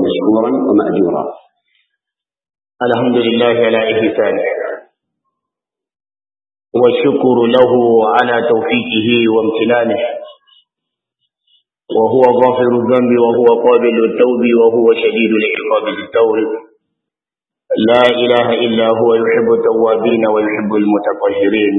مشكورا ومأجورا الحمد لله على إحسانه والشكر له على توفيقه وامتنانه وهو غافر الذنب وهو قابل التوب وهو شديد العقاب بالتور لا إله إلا هو يحب التوابين ويحب المتطهرين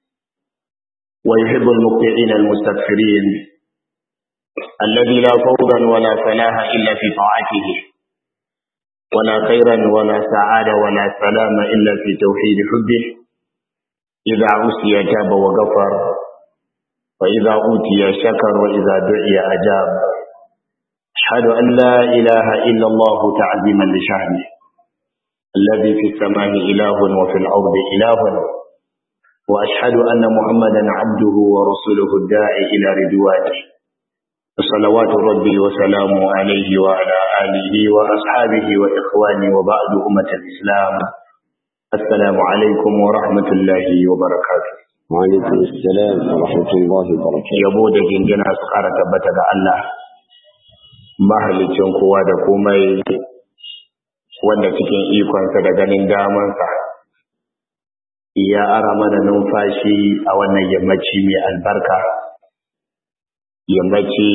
ويحب المقطعين المستغفرين الذي لا فوضا ولا فلاح إلا في طاعته ولا خيرا ولا سعادة ولا سلام إلا في توحيد حبه إذا عسي تاب وغفر وإذا أوتي شكر وإذا دعي أجاب أشهد أن لا إله إلا الله تعظيما لشأنه الذي في السماء إله وفي الأرض إله وأشهد أن محمدا عبده ورسوله الداعي إلى رضوانه صلوات ربي وسلامه عليه وعلى آله وأصحابه وإخواني وبعد أمة الإسلام السلام عليكم ورحمة الله وبركاته وعليكم السلام ورحمة الله وبركاته yabo da jingina su ƙara tabbata ga Allah mahalicin kowa da komai wanda cikin ikonsa da ganin damansa ya ara mana numfashi a wannan yammaci mai albarka yammaci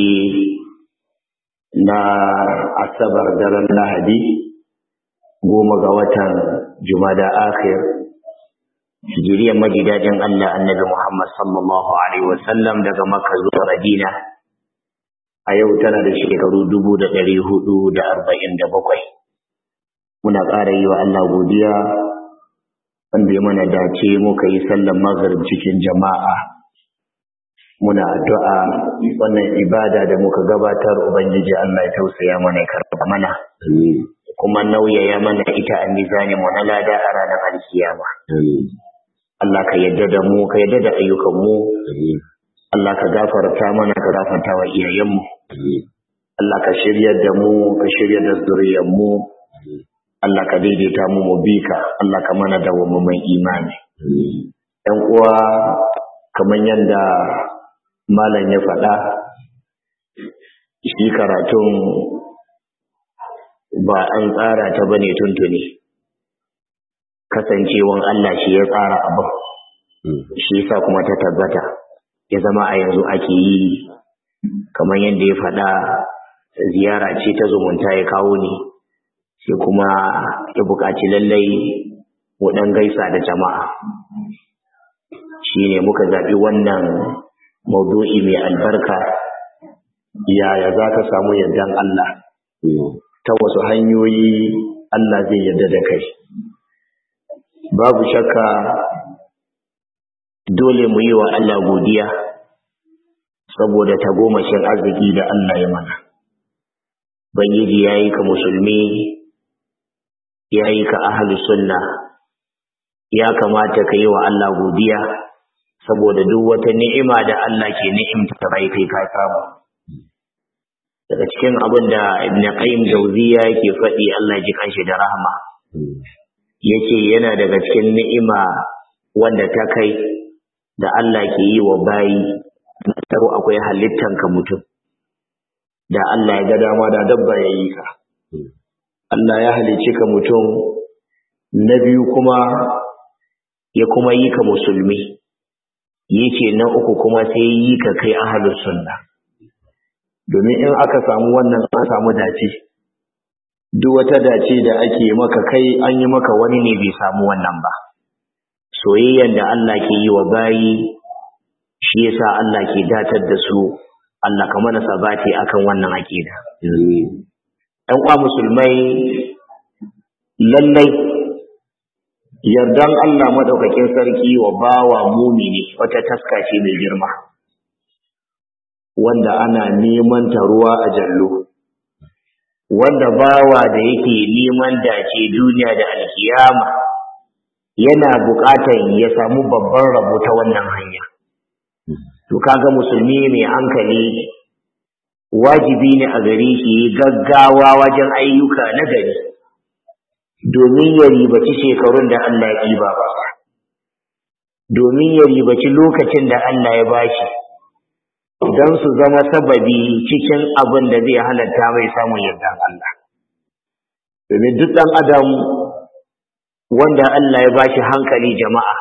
na asabar daren lahadi goma ga watan jumada akhir hijiriyar majidajin Allah annabi Muhammad sallallahu alaihi wasallam daga Makka zuwa Madina a yau tana da shekaru dubu da ɗari hudu da arba'in da bakwai muna ƙara yi wa Allah godiya wanda ya mana dace muka yi sallan maghrib cikin jama'a muna addu'a wannan ibada da muka gabatar ubangiji Allah ya tausaya mana ya karɓa mana kuma nauyaya mana ita a mizani mu na lada a ranar alkiyama Allah ka yadda da mu ka yadda da ayyukan mu Allah ka gafarta mana ka gafarta wa iyayen mu Allah ka shiryar da mu ka shiryar da zuriyar mu Allah ka daidaita mu mu bi ka Allah ka mana da mai imani ɗan uwa kamar yadda malam ya faɗa shi karatun ba an tsara ta bane tuntuni kasancewan Allah shi ya tsara abin shi yasa kuma ta tabbata ya zama a yanzu ake yi kamar yadda ya faɗa ziyara ce ta zumunta ya kawo ni sai kuma ya buƙaci lallai mu ɗan gaisa da jama'a shi ne muka zaɓi wannan maudu'i mai albarka yaya za ka samu yardan Allah ta wasu hanyoyi Allah zai yarda da kai babu shakka dole mu yi wa Allah godiya saboda tagomashin arziki da Allah ya mana Bangiji ya yi ka musulmi ya yi ka ahli sunna ya kamata ka yi wa Allah godiya saboda duk wata ni'ima da Allah ke ni'imta bai kai ka samu daga cikin abin da Ibn Qayyim Jawziya yake faɗi Allah ji kanshi da rahama yace yana daga cikin ni'ima wanda ta kai da Allah ke yi wa bayi taro akwai halittan ka mutum da Allah ya ga dama da dabba ya yi ka Allah ya halicci ka mutum na biyu kuma ya kuma yi ka musulmi yace na uku kuma sai yi ka kai ahlus sunna domin in aka samu wannan an samu dace duk wata dace da ake maka kai an yi maka wani ne bai samu wannan ba soyayyan da Allah ke yi wa bayi shi yasa Allah ke datar da su Allah ka mana sabati akan wannan akida ɗan kwa musulmai lallai yardan Allah madaukakin sarki wa bawa mumini wata taska ce mai girma wanda ana neman ta ruwa a jallo wanda bawa da yake neman dace duniya da alkiyama yana buƙatar ya samu babban rabo ta wannan hanya to kaga musulmi mai hankali wajibi ne a gare shi gaggawa wajen ayyuka na gari domin ya ribaci shekarun da Allah ya ɗiba ba domin ya ribaci lokacin da Allah ya bashi don su zama sababi cikin abin da zai halatta mai samun yardan Allah domin duk ɗan adam wanda Allah ya ba shi hankali jama'a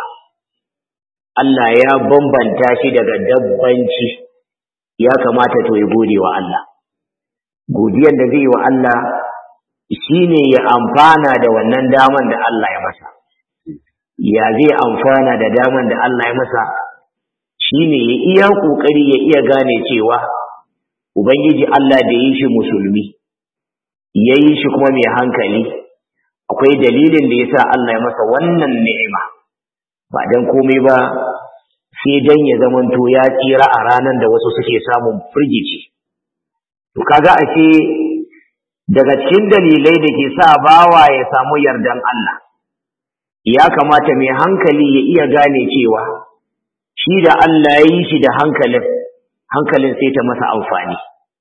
Allah ya bambanta shi daga dabbanci ya kamata to ya gode wa Allah godiyar da zai yi wa Allah shine ya amfana da wannan daman da Allah ya masa ya zai amfana da daman da Allah ya masa shine ya iya kokari ya iya gane cewa ubangiji Allah da yi shi musulmi ya yi shi kuma mai hankali akwai dalilin da yasa Allah ya masa wannan ni'ima ba dan komai ba sai dan ya zamanto ya tsira a ranar da wasu suke samun firgici to kaga ashe daga cikin dalilai da ke sa bawa ya samu yardan Allah ya kamata mai hankali ya iya gane cewa shi da Allah ya yi shi da hankalin hankalin sai ta masa amfani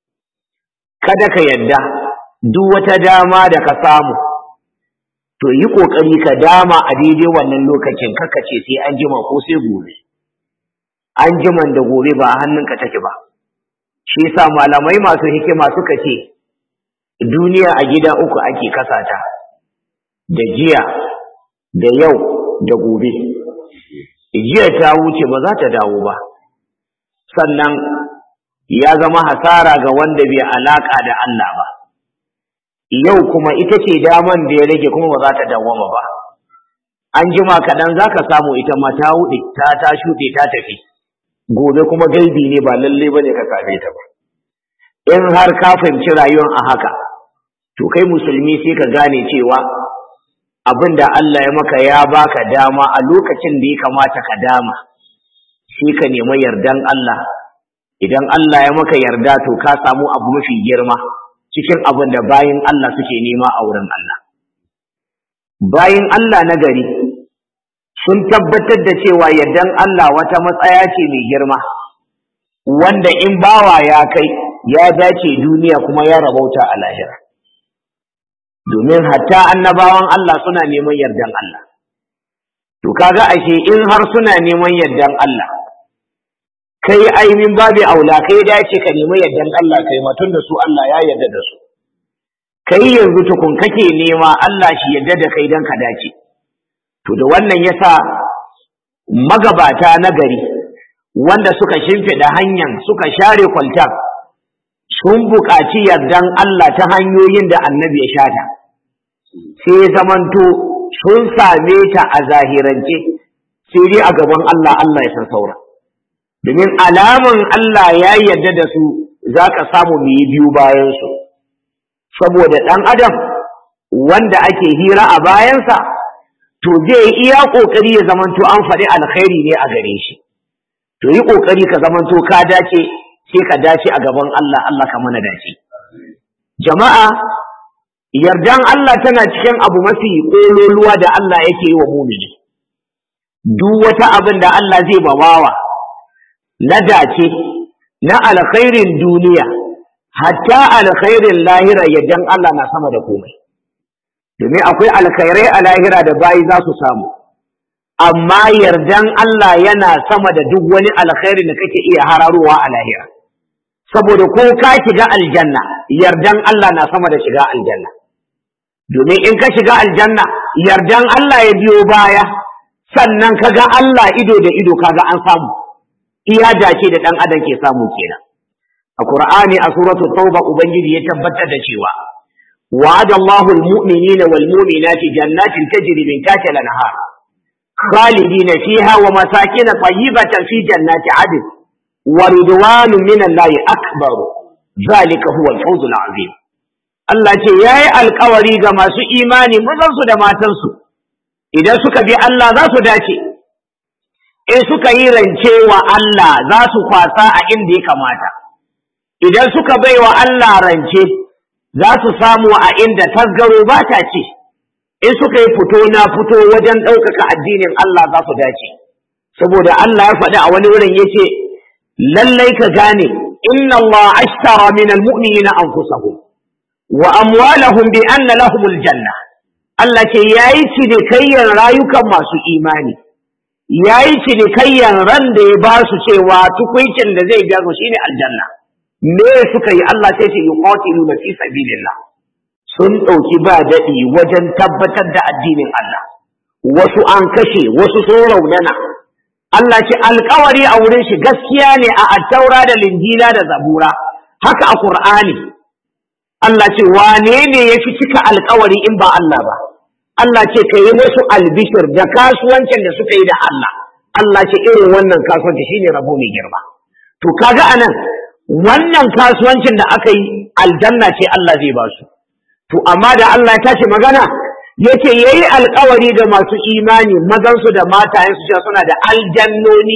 kada ka yadda duk wata dama da ka samu to yi kokari ka dama a daidai wannan lokacin kaka ce sai an jima ko sai gobe an jiman da gobe ba a hannunka take ba shi yasa malamai masu hikima suka ce duniya a gida uku ake kasata da jiya da yau da gobe jiya ta wuce ba za ta dawo ba sannan ya zama hasara ga wanda bai alaka da Allah ba yau kuma ita ce daman da ya rage kuma ba za ta dawwama ba an jima kaɗan za ka samu ita ma ta wuɗe ta ta shuɗe ta tafi gobe kuma gaibi ne ba lalle ba ne ka same ta ba in har ka fahimci rayuwar a haka to kai musulmi sai ka gane cewa abin da Allah ya maka ya baka dama a lokacin da ya kamata ka dama sai ka nemi yardan Allah idan Allah ya maka yarda to ka samu abu mafi girma cikin abin da bayin Allah suke nema a wurin Allah bayin Allah na gari sun tabbatar da cewa yardan Allah wata matsaya ce mai girma wanda in bawa ya kai ya dace duniya kuma ya rabauta a lahira domin hatta annabawan Allah suna neman yardan Allah to kaga ashe in har suna neman yardan Allah kai ainihin babu aula kai dace ka nemi yardan Allah kai matun da su Allah ya yarda da su kai yanzu tukun kake nema Allah shi yarda da kai dan ka dace to da wannan yasa magabata na gari wanda suka shimfiɗa hanyar suka share kwaltar sun buƙaci yardan Allah ta hanyoyin da annabi ya shata sai zamanto sun same ta a zahirance sai dai a gaban Allah Allah ya san saura domin alaman Allah ya yarda da su za ka samu mu yi biyu bayansu saboda ɗan adam wanda ake hira a bayansa to zai iya ƙoƙari ya zamanto an faɗi alkhairi ne a gare shi to yi ƙoƙari ka zamanto ka dace sai ka dace a gaban Allah Allah ka mana dace jama'a yardan Allah tana cikin abu mafi ƙololuwa da Allah yake yi wa mumini duk wata abin da Allah zai bawawa na dace na alkhairin duniya hatta alkhairin lahira yardan Allah na sama da komai domin akwai alkhairai a lahira da bayi za su samu amma yardan Allah yana sama da duk wani alkhairi da kake iya hararowa a lahira saboda ko ka shiga aljanna yardan Allah na sama da shiga aljanna domin in ka shiga aljanna yardan Allah ya biyo baya sannan kaga Allah ido da ido kaga an samu iya dace da dan adam ke samu kenan a Qur'ani a suratu Tauba ubangiji ya tabbatar da cewa wa'ada Allahu al-mu'minina wal mu'minati jannatin tajri min tahtiha al-anhar khalidina fiha wa masakin tayyibatan fi jannati 'adn wa ridwanun min Allah akbar zalika huwa al-fawz al-'azim Allah ce yayi alƙawari ga masu imani mazansu da matansu idan suka bi Allah za su dace in suka yi rance wa Allah za su kwasa a inda ya kamata idan suka bai wa Allah rance za su samu a inda tasgaro ba ta ce in suka yi fito na fito wajen ɗaukaka addinin Allah za su dace saboda Allah ya faɗi a wani wurin ya ce lallai ka gane inna Allah ashtara min almu'minina anfusahum wa amwalahum bi anna lahumul janna Allah ce yayi cinikayyar rayukan masu imani yayi cinikayyar ran da ya ba su cewa tukuncin da zai biya su shine aljanna me suka yi Allah sai ce yuqatiluna fi sabilillah sun ɗauki ba daɗi wajen tabbatar da addinin Allah wasu an kashe wasu sun raunana Allah ce alkawari a wurin shi gaskiya ne a attaura da linjila da zabura haka a Qur'ani Allah ce wane ne ya fi cika alkawari in ba Allah ba Allah ce ka yi musu albishir da kasuwancin da suka yi da Allah Allah ce irin wannan kasuwanci shine rabo mai girma to kaga anan wannan kasuwancin da aka yi aljanna ce Allah zai ba su to amma da Allah ya tashi magana yace yayi alkawari ga masu imani mazansu da matayensu cewa suna da aljannoni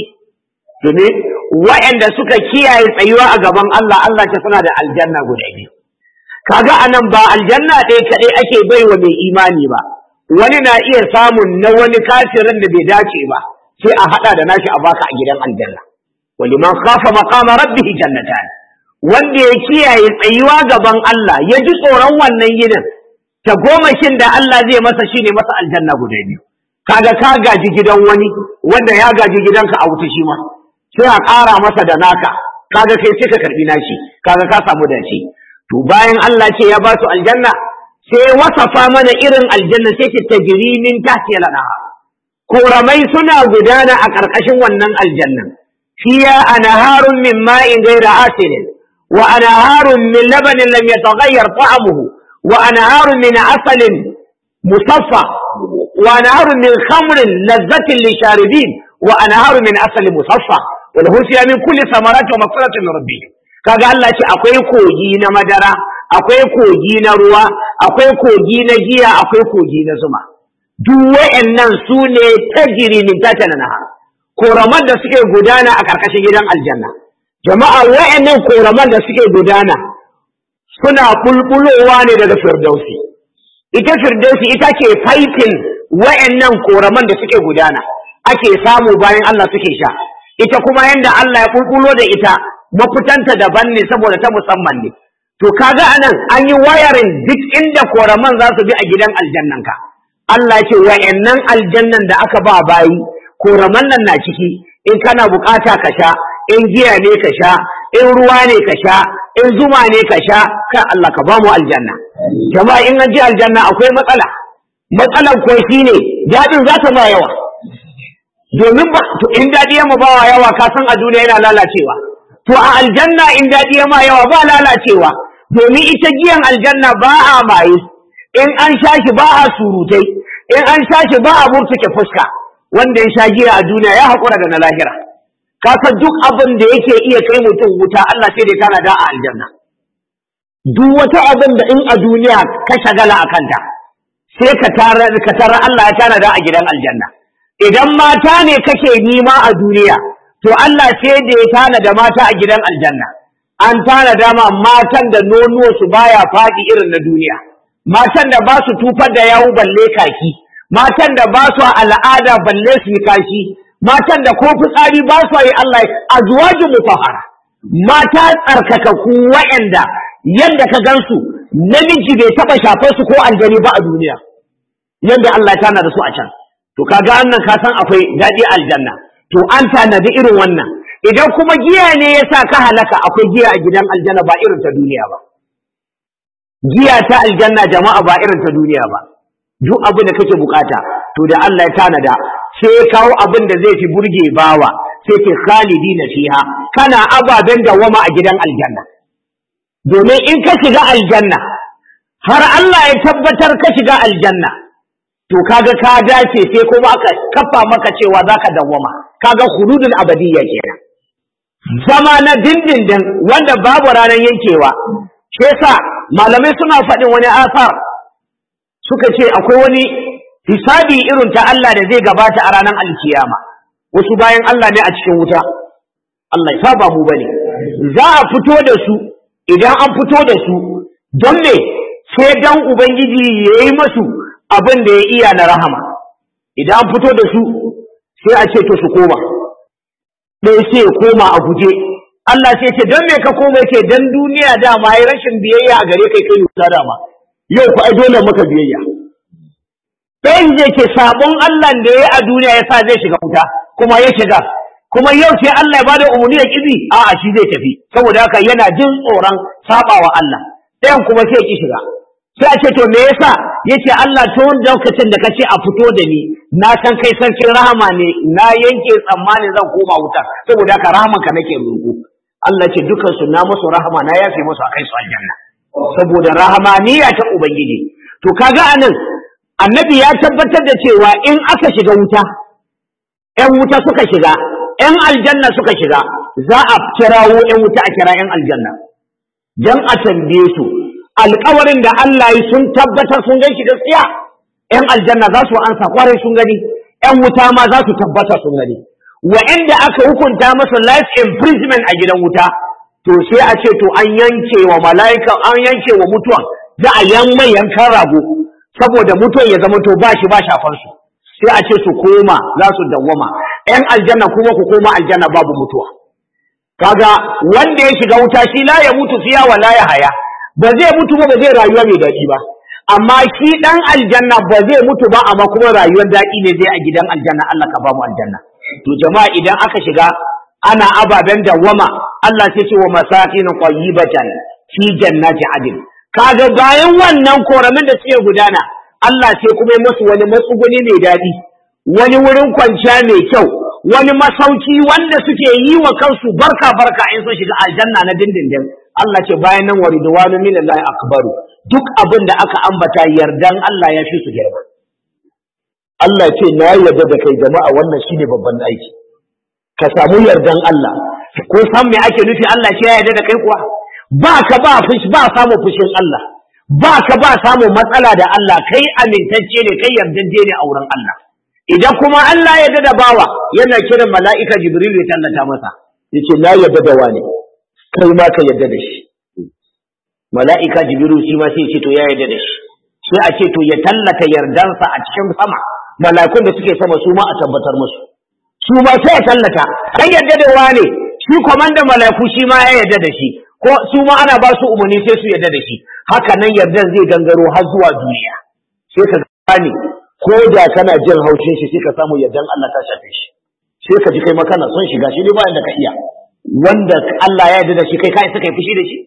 domin waɗanda suka kiyaye tsayuwa a gaban Allah Allah ce suna da aljanna guda biyu kaga anan ba aljanna ɗaya kaɗai ake baiwa mai imani ba wani na iya samun na wani kafirin da bai dace ba sai a haɗa da nashi a baka a gidan aljanna waliman khafa maqama rabbih jannatan wanda ya kiyaye tsayuwa gaban Allah ya ji tsoron wannan yinin ta gomashin da Allah zai masa shine masa aljanna guda biyu kaga ka gaji gidan wani wanda ya gaji gidanka a wuta shi ma sai a ƙara masa da naka kaga kai sai ka karbi nashi kaga ka samu dace to bayan Allah ce ya ba su aljanna sai wasafa mana irin aljanna sai ce tajri min tahtiha al-anhar koramai suna gudana a ƙarƙashin wannan aljannan fiya anharun min ma'in ghayra asilin wa anharun min labanin lam yataghayyar ta'amuhu wa anharun min asalin musaffa wa anharun min khamrin lazzatin lisharibin wa anharun min asalin musaffa wa lahu fiha min kulli samarati wa maghfiratun min rabbih kaga Allah ce akwai kogi na madara akwai kogi na ruwa akwai kogi na giya akwai kogi na zuma duk wa'annan su ne tajiri min tata na nahar koraman da suke gudana a ƙarƙashin gidan aljanna jama'a wa'annan koraman da suke gudana suna bulbulowa ne daga firdausi ita firdausi ita ke faifin wa'annan koraman da suke gudana ake samu bayan Allah suke sha ita kuma yanda Allah ya bulbulo da ita mafitanta daban ne saboda ta musamman ne to kaga anan an yi wayarin duk inda koraman za su bi a gidan aljannan ka Allah ce wa'annan aljannan da aka ba bayi koraman nan na ciki in kana bukata ka sha in giya ne ka sha in ruwa ne ka sha in zuma ne ka sha kai Allah ka ba mu aljanna jama'a in an ji aljanna akwai matsala matsalan ko shine dadin za ta ma yawa domin ba to in dadi ya ma bawa yawa ka san a duniya yana lalacewa to a aljanna in dadi ya ma yawa ba lalacewa domin ita giyan aljanna ba a maye in an sha shi ba a surutai in an sha shi ba a murtuke fuska wanda ya sha giya a duniya ya haƙura da na lahira kasa duk abin da yake iya kai mutum wuta Allah sai dai tana da a aljanna duk wata abin da in a duniya ka shagala a kanta sai ka tara ka tara Allah ya tana da a gidan aljanna idan mata ne kake nima a duniya to Allah sai da ya tana da mata a gidan aljanna an tana dama matan da nonuwa su baya faɗi irin na duniya matan da ba su tufar da yawu balle kaki matan da ba su al'ada balle su yi kashi matan da ko fitsari ba su yi Allah azwaju mutahhara mata tsarkakaku wa'anda yanda ka gansu namiji bai taba shafar su ko aljani ba a duniya yanda Allah tana da su a can to kaga annan ka san akwai daɗi aljanna to an tanadi irin wannan idan kuma giya ne yasa ka halaka akwai giya a gidan aljanna ba irin ta duniya ba giya ta aljanna jama'a ba irin ta duniya ba duk abin da kake bukata to da Allah ya tanada sai ya kawo abin da zai fi burge bawa sai ce khalidina fiha kana ababen dawama a gidan aljanna domin in ka shiga aljanna har Allah ya tabbatar ka shiga aljanna to kaga ka dace sai kuma aka kafa maka cewa zaka dawama kaga khuludul abadiyya kenan zama na dindindin wanda babu ranar yankewa shi yasa malamai suna faɗin wani asar suka ce akwai wani hisabi irin ta Allah da zai gabata a ranar alkiyama wasu bayan Allah ne a cikin wuta Allah ya saba mu bane za a fito da su idan an fito da su don me sai dan ubangiji yayi masu abin da ya iya na rahama idan an fito da su sai a ce to su koma ɗaya sai ya koma a guje Allah sai ce don me ka koma yake dan duniya dama yi rashin biyayya a gare kai kai wuta dama yau ku ai dole maka biyayya ɗayan zai ce sabon Allah da ya a duniya ya sa zai shiga wuta kuma ya shiga kuma yau sai Allah ya bada umarni ya kibi a'a shi zai tafi saboda haka yana jin tsoron sabawa Allah ɗayan kuma sai ya ki shiga sai a ce to me yasa yace Allah tun lokacin da kace a fito da ni na san kai sarkin rahama ne na yanke tsammani zan koma wuta saboda haka rahaman ka nake roƙo Allah ce dukan su na musu rahama na yafe musu a kai su aljanna saboda rahamaniya ta ubangiji to kaga anan annabi ya tabbatar da cewa in aka shiga wuta ƴan wuta suka shiga ƴan aljanna suka shiga za a kirawo ƴan wuta a kira ƴan aljanna dan a tambaye su alƙawarin da Allah yi sun tabbatar sun gan shi gaskiya ƴan aljanna za su ansa kwarai sun gani ƴan wuta ma za su tabbata sun gani wa'anda aka hukunta masa life imprisonment a gidan wuta to sai a ce to an yanke wa mala'ika an yanke wa mutuwa za a yan mai yankan rago saboda mutuwan ya zama to ba shi ba shafan su sai a ce su koma za su dawwama ƴan aljanna kuma ku koma aljanna babu mutuwa kaga wanda ya shiga wuta shi la ya mutu fiya wa la ya haya ba zai mutu ba ba zai rayuwa mai daɗi ba amma shi dan aljanna ba zai mutu ba amma kuma rayuwar daɗi ne zai a gidan aljanna Allah ka ba mu aljanna to jama'a idan aka shiga ana ababen dawwama Allah sai ce wa masakin qayyibatan fi jannati adin kaga bayan wannan koramin da suke gudana Allah sai kuma musu wani matsuguni mai daɗi wani wurin kwanciya mai kyau wani masauki wanda suke yi wa kansu barka barka in sun shiga aljanna na dindindin Allah ce bayan nan waridwanu min Allah akbaru duk abin da aka ambata yardan Allah ya fi su girma Allah ce na yarda da kai jama'a wannan shine babban aiki ka samu yardan Allah ko san me ake nufi Allah ce ya yarda da kai kuwa ba ka ba fushi ba samu fushin Allah ba ka ba samu matsala da Allah kai amintacce ne kai yardajje ne a wurin Allah idan kuma Allah ya da bawa yana kiran mala'ika Jibril ya tallata masa yace na yarda da wani kai ma ka yarda da shi mala'ika Jibril shi ma sai ya ce to ya yarda da shi sai a ce to ya tallata yardansa a cikin sama mala'ikun da suke sama su ma a tabbatar musu su ma sai ya tallata kai yarda da wani shi komandan mala'iku shi ma ya yarda da shi ko su ma ana ba su umarni sai su yarda da shi haka nan yardan zai gangaro har zuwa duniya sai ka gane ko da kana jin haushin shi sai ka samu yardan Allah ta shafe shi sai ka ji kai ma kana son shiga shi ne bayan da ka iya wanda Allah ya yarda da shi kai kai suka yi fushi da shi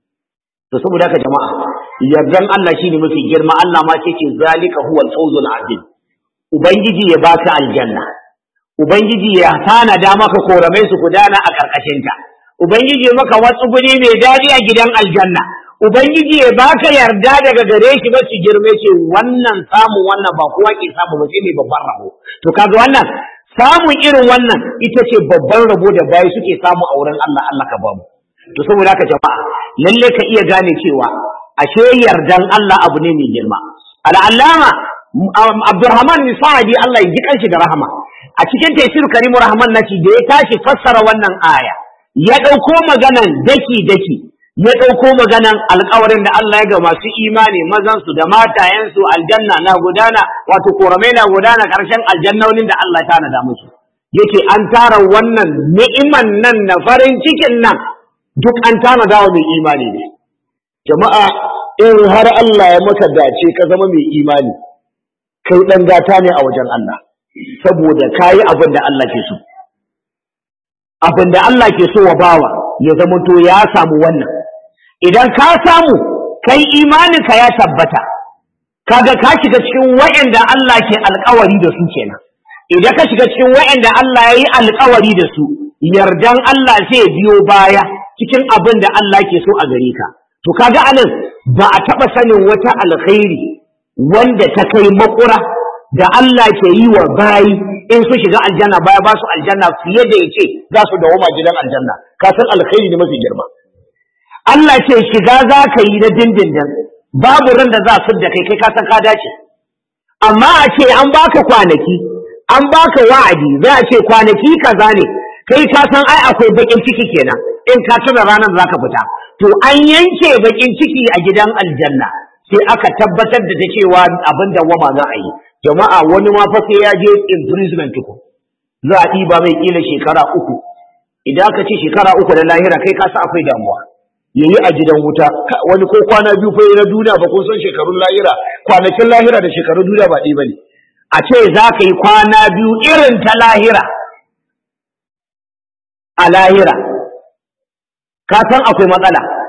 to saboda haka jama'a yardan Allah shine mafi girma Allah ma ce ce zalika huwal fawzul azim ubangiji ya baka aljanna ubangiji ya tanada maka koramai su gudana a karkashin ta ubangiji maka wasu guri mai dadi a gidan aljanna ubangiji ya baka yarda daga gare shi ba su girme ce wannan samun wannan ba kowa ke samu ba sai ne babban rabo to kaga wannan samun irin wannan ita ce babban rabo da bayi suke samu a wurin Allah Allah ka bamu to saboda haka jama'a lalle ka iya gane cewa ashe yardan Allah abu ne mai girma al'allama Abdurrahman bin Sa'adi Allah ya ji kanshi da rahama a cikin tafsir Karimu Rahman naci da ya tashi fassara wannan aya ya ɗauko maganan daki daki ya ɗauko maganan alƙawarin da Allah ya ga masu imani mazansu da matayensu aljanna na gudana wato koramai na gudana ƙarshen aljannonin da Allah ta nada musu yake an tara wannan ni'iman nan na farin cikin nan duk an tanada wa mai imani ne jama'a in har Allah ya maka dace ka zama mai imani kai dan gata ne a wajen Allah saboda kayi abin da Allah ke so abin da Allah ke so wa bawa ya zama to ya samu wannan idan ka samu kai imaninka ya tabbata kaga ka shiga cikin wa'anda Allah ke alkawari da su kenan idan ka shiga cikin wa'anda Allah ya yi alkawari da su yardan Allah zai biyo baya cikin abin da Allah ke so a gare ka to kaga anan ba a taɓa sanin wata alkhairi wanda ta kai makura da Allah ke yi wa bayi in su shiga aljanna baya ba su aljanna fiye da ya ce za su dawoma gidan aljanna ka san alkhairi ne mafi girma Allah ce shiga za ka yi na dindindin babu ran da za su da kai kai ka san ka dace amma a ce an baka kwanaki an baka wa'adi za a ce kwanaki kaza ne kai ka san ai akwai bakin ciki kenan in ka tuna ranar za ka fita to an yanke bakin ciki a gidan aljanna sai aka tabbatar da ta cewa abin da wama za a yi jama'a wani ma fa sai ya je imprisonment tuku za a ɗiba mai kila shekara uku idan aka ce shekara uku da lahira kai ka san akwai damuwa yayi a gidan wuta wani ko kwana biyu fa na duniya ba ko san shekarun lahira kwanakin lahira da shekarun duniya ba ɗaya bane a ce za ka yi kwana biyu irin ta lahira a lahira ka san akwai matsala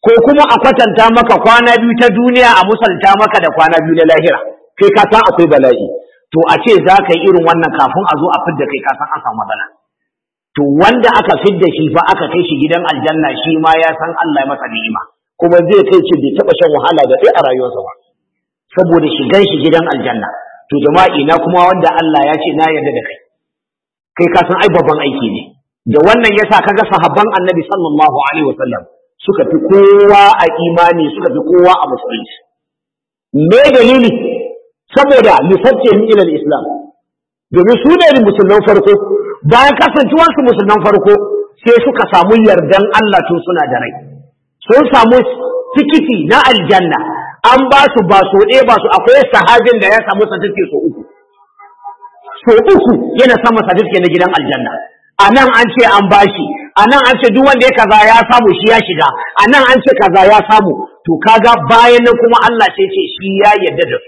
ko kuma a kwatanta maka kwana biyu ta duniya a musalta maka da kwana biyu na lahira kai ka san akwai bala'i to a ce za ka yi irin wannan kafin a zo a fidda kai ka san an samu matsala to wanda aka fidda shi fa aka kai shi gidan aljanna shi ma ya san Allah ya masa ni'ima kuma zai kai shi bai taɓa shan wahala da ɗaya a rayuwarsa ba saboda shigan shi gidan aljanna to jama'a ina kuma wanda Allah ya ce na yarda da kai kai ka san ai babban aiki ne da wannan yasa kaga sahabban annabi sallallahu alaihi wasallam suka fi kowa a imani suka fi kowa a musulunci me dalili saboda lissaccin ilal islam domin su ne musulman farko bayan kasancewarsu musulman farko sai suka samu yardan Allah tun suna da rai sun samu tikiti na aljanna an ba su ba so ɗaya ba su akwai sahabin da ya samu satifike so uku so uku yana samun satifike na gidan aljanna a nan an ce an bashi a nan an ce duk wanda ya kaza ya samu shi ya shiga a nan an ce kaza ya samu to kaga bayan nan kuma Allah sai ce shi ya yarda da su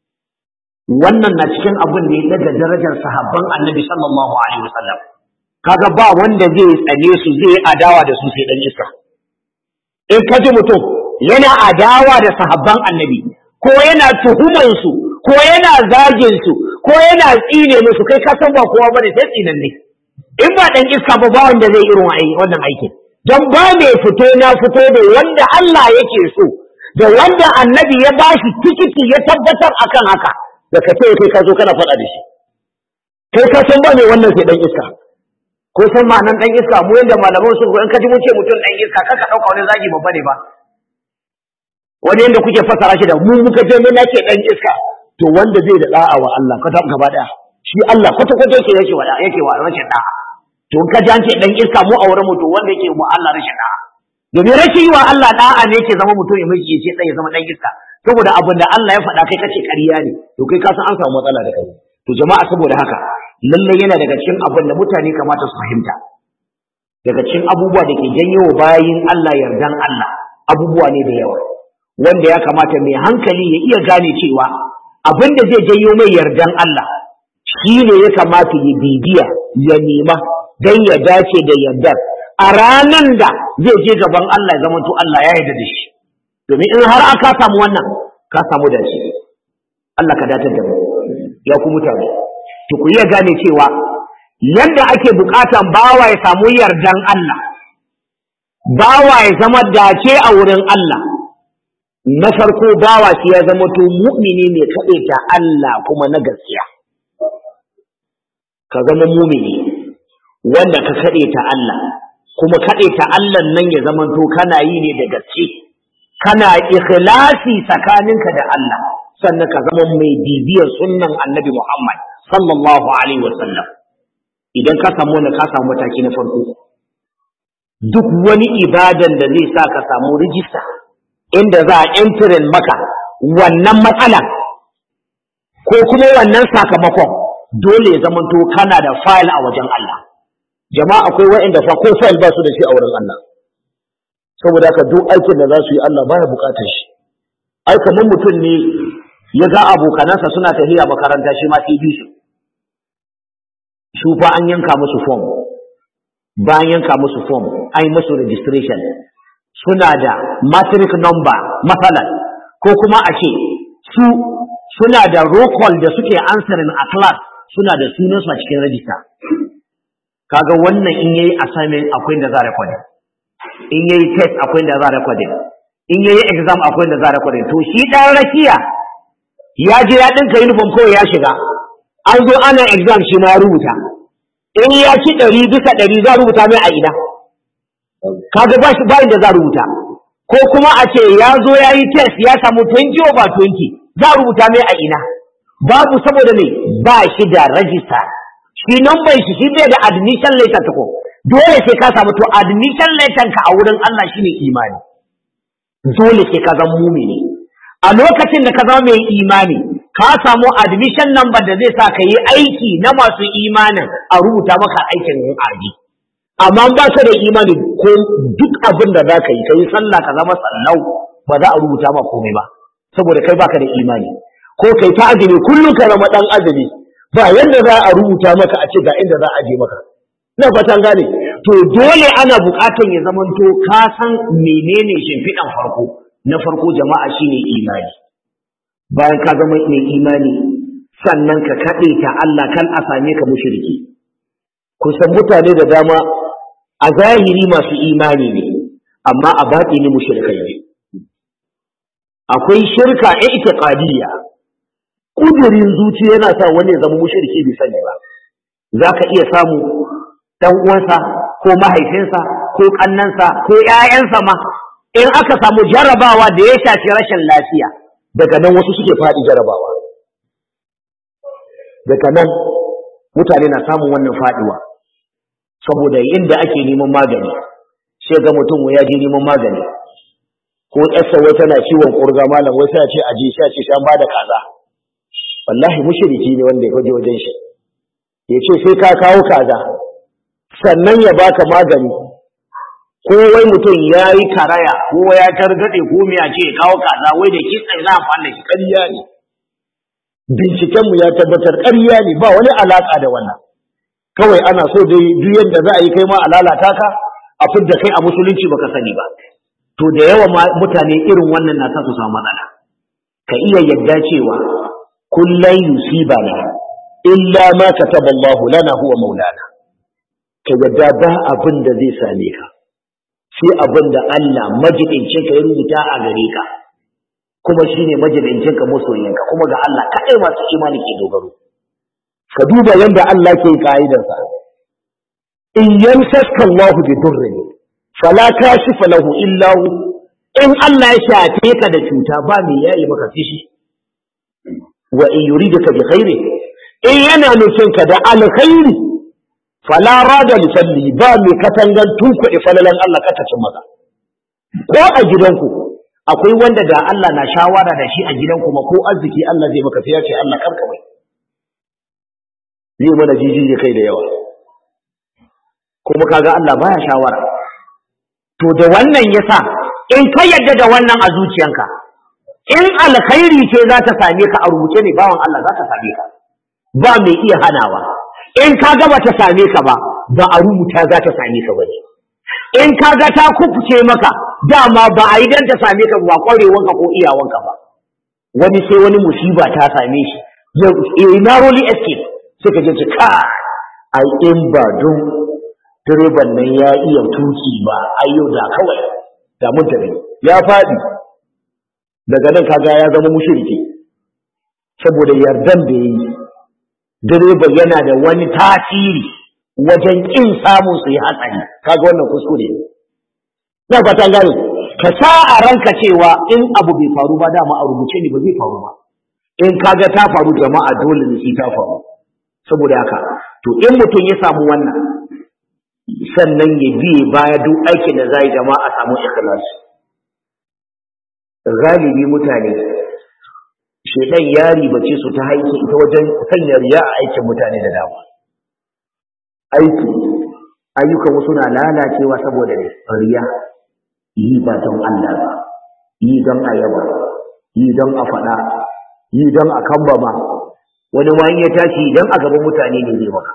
wannan na cikin abin da ya daga darajar sahabban annabi sallallahu alaihi wasallam kaga ba wanda zai tsane su zai adawa da su sai dan iska in ka ji mutum yana adawa da sahabban annabi ko yana tuhuman su ko yana zagin su ko yana tsine musu kai ka san ba kowa bane sai tsinanne in ba dan iska ba ba wanda zai irin wannan aikin don ba mai fito na fito da wanda Allah yake so da wanda annabi ya bashi tikiti ya tabbatar akan haka da ka ce kai ka zo kana faɗa da shi kai ka san ba mai wannan sai dan iska ko san ma'anan dan iska mu yanda malaman su in ka ji mun ce mutum dan iska kaka dauka wani zagi babba ne ba wani yanda kuke fasara shi da mu muka je mun nake dan iska to wanda zai da da'a wa Allah ka ta gaba daya shi Allah kwata kwata yake yake wa yake wa rashin da'a to in ka ji an ce dan iska mu aure mu to wanda yake mu Allah rashin da'a domin rashin yi wa Allah da'a ne yake zama mutum ya miji ya ce dan ya zama dan iska saboda abin da Allah ya faɗa kai kace ƙarya ne to kai ka san an samu matsala da kai to jama'a saboda haka lalle yana daga cikin abin da mutane kamata su fahimta daga cikin abubuwa da ke janyo wa bayin Allah yardan Allah abubuwa ne da yawa wanda ya kamata mai hankali ya iya gane cewa abin da zai janyo mai yardan Allah shi ne ya kamata ya bibiya ya nema don ya dace da yardar a ranan da zai je gaban Allah ya zama to Allah ya yarda da shi domin in har aka samu wannan ka samu da shi Allah ka dace da mu ya ku mutane to ku iya gane cewa yadda ake bukatan bawa ya samu yardan Allah bawa ya zama dace a wurin Allah na farko bawa shi ya zama to mu'mini ne kaɗai ta Allah kuma na gaskiya ka zama mu'mini wanda ka kaɗai ta Allah kuma kaɗai ta Allah nan ya zama to kana yi ne da gaske kana ikhlasi tsakaninka da Allah sannan ka zama mai bibiyar sunnan annabi Muhammad sallallahu alaihi wasallam idan ka samu wani ka samu mataki na farko duk wani ibadan da zai sa ka samu rijista inda za a entering maka wannan matsala ko kuma wannan sakamakon dole ya zamanto kana da file a wajen Allah jama'a akwai waɗanda fa ko file ba su da shi a wurin Allah saboda haka duk aikin da za su yi Allah baya bukatar shi ai kamar mutum ne ya ga abokanansa suna tafiya makaranta shi ma sai bi su su fa an yanka musu form bayan yanka musu form an yi musu registration suna da matric number matsalan ko kuma a ce su suna da roll call da suke answering a class suna da sunansu a cikin register kaga wannan in yayi assignment akwai da za record in yayi test akwai da za record in yayi exam akwai da za record to shi dan rakiya ya je ya dinka uniform kawai ya shiga an zo ana exam shi ma rubuta in ya ci ɗari bisa ɗari za rubuta mai a ina kaga ba shi bayin da za rubuta ko kuma a ce ya zo ya yi test ya samu 20 over 20 za rubuta mai a ina babu saboda ne ba shi da rajista shi number shi shi bai da admission letter ta ko dole sai ka samu to admission letter ka a wurin Allah shine imani dole sai ka zama mumini a lokacin da ka zama mai imani ka samu admission number da zai sa ka yi aiki na masu imanin a rubuta maka aikin aji amma ba ka da imani ko duk abin da za ka yi ka yi sallah ka zama sallau ba za a rubuta ma komai ba saboda kai baka da imani ko kai ta azumi kullum ka zama dan azumi ba yadda za a rubuta maka a ce ga inda za a je maka ina fatan gane to dole ana buƙatar ya zamanto ka san menene shimfiɗan farko na farko jama'a shine imani bayan ka zama mai imani sannan ka kaɗe ta Allah kan a same ka mushriki kusan mutane da dama a zahiri masu imani ne amma a baɗi ne mushrikai ne akwai shirka ya itiqadiyya kudurin zuci yana sa wani ya zama mushriki bai sani ba zaka iya samu dan uwansa ko mahaifinsa ko kannansa ko ƴaƴansa ma in aka samu jarabawa da ya shafi rashin lafiya daga nan wasu suke faɗi jarabawa daga nan mutane na samun wannan faɗiwa saboda inda ake neman magani sai ga mutum ya je neman magani ko ƙasa wai tana ciwon ƙurga malam wai sai a ce aje sai a ce an bada kaza wallahi mushriki ne wanda ya kwaje wajen shi ya ce sai ka kawo kaza sannan ya baka magani ko wai mutum ya yi karaya ko ya targaɗe ko me a ce ya kawo kaza wai da kitsan za a falla shi ƙarya ne bincikenmu ya tabbatar ƙarya ne ba wani alaƙa da wannan kawai ana so dai duk yadda za a yi kai ma a lalata ka a fidda kai a musulunci baka sani ba to da yawa mutane irin wannan na sa su samu matsala ka iya yadda cewa kullai yusibana illa ma kataba Allahu lana huwa maulana ka yadda ba abin da zai same ka sai abin da Allah majidincin ka ya rubuta a gare ka kuma shine majidincin ka masoyinka kuma ga Allah kadai masu imani ke dogaro ka duba yadda Allah ke ka'idarsa in yamsaka Allah bi durrin fala kashifa lahu illa hu in Allah ya shafe ka da cuta ba me yayi maka fishi wa in yuridaka bi khairi in yana nufin ka da alkhairi fala rada li falli ba me katangan tunkuɗe falalan Allah ka tacin maka ko a gidanku akwai wanda da Allah na shawara da shi a gidanku ma ko arziki Allah zai maka sai ya ce Allah karka mai zai mana jijiji kai da yawa kuma kaga Allah baya shawara to da wannan yasa in ka yadda da wannan a zuciyanka in alkhairi ce za ta same ka a rubuce ne bawan Allah za ta same ka ba mai iya hanawa in ka ga ta same ka ba ba a rubuta za ta same ka bane in ka ga ta kufuce maka dama ba a yi dan ta same ka ba kwarewanka ko iyawanka ba wani sai wani musiba ta same shi ya narrowly escape sai ka je ka ai in ba don direban nan ya iya tuki ba ayyo da kawai da mun tafi ya faɗi daga nan kaga ya zama mushriki saboda yardan da yayi direban yana da wani tasiri wajen kin samun su yi hatsari kaga wannan kuskure ne na fata gane ka sa a ranka cewa in abu bai faru ba dama a rubuce ne ba zai faru ba in kaga ta faru jama'a dole ne shi ta faru saboda haka to in mutum ya samu wannan sannan ya biye baya duk aikin da zai jama'a a samu ikhlasi galibi mutane shedan ya ribace su ta haiki ita wajen sanya riya a aikin mutane da dama aiki ayyukan wasu na lalacewa saboda riya yi ba don Allah ba yi don ayaba yi don a faɗa yi don a kambama wani ma ya tashi idan a gaban mutane ne zai maka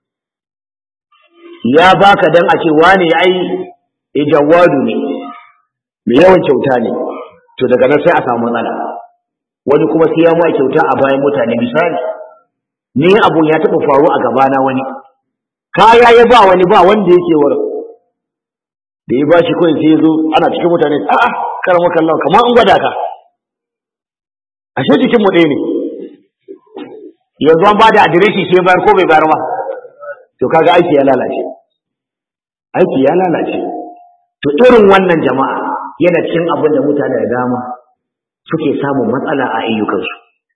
ya baka dan a ce wane ai ijawadu ne mai yawan kyauta ne to daga nan sai a samu matsala wani kuma sai ya mai kyauta a bayan mutane misali ni abun ya taɓa faru a gabana wani kaya ya ba wani ba wanda yake wurin da ya bashi kawai sai ya zo ana cikin mutane a'a karama kallon kamar an gwada ka ashe jikin mu ɗaya ne yanzu an bada adireshi sai bayar ko bai bayar ba to kaga aiki ya lalace aiki ya lalace to irin wannan jama'a yana cikin abin da mutane da dama suke samun matsala a ayyukansu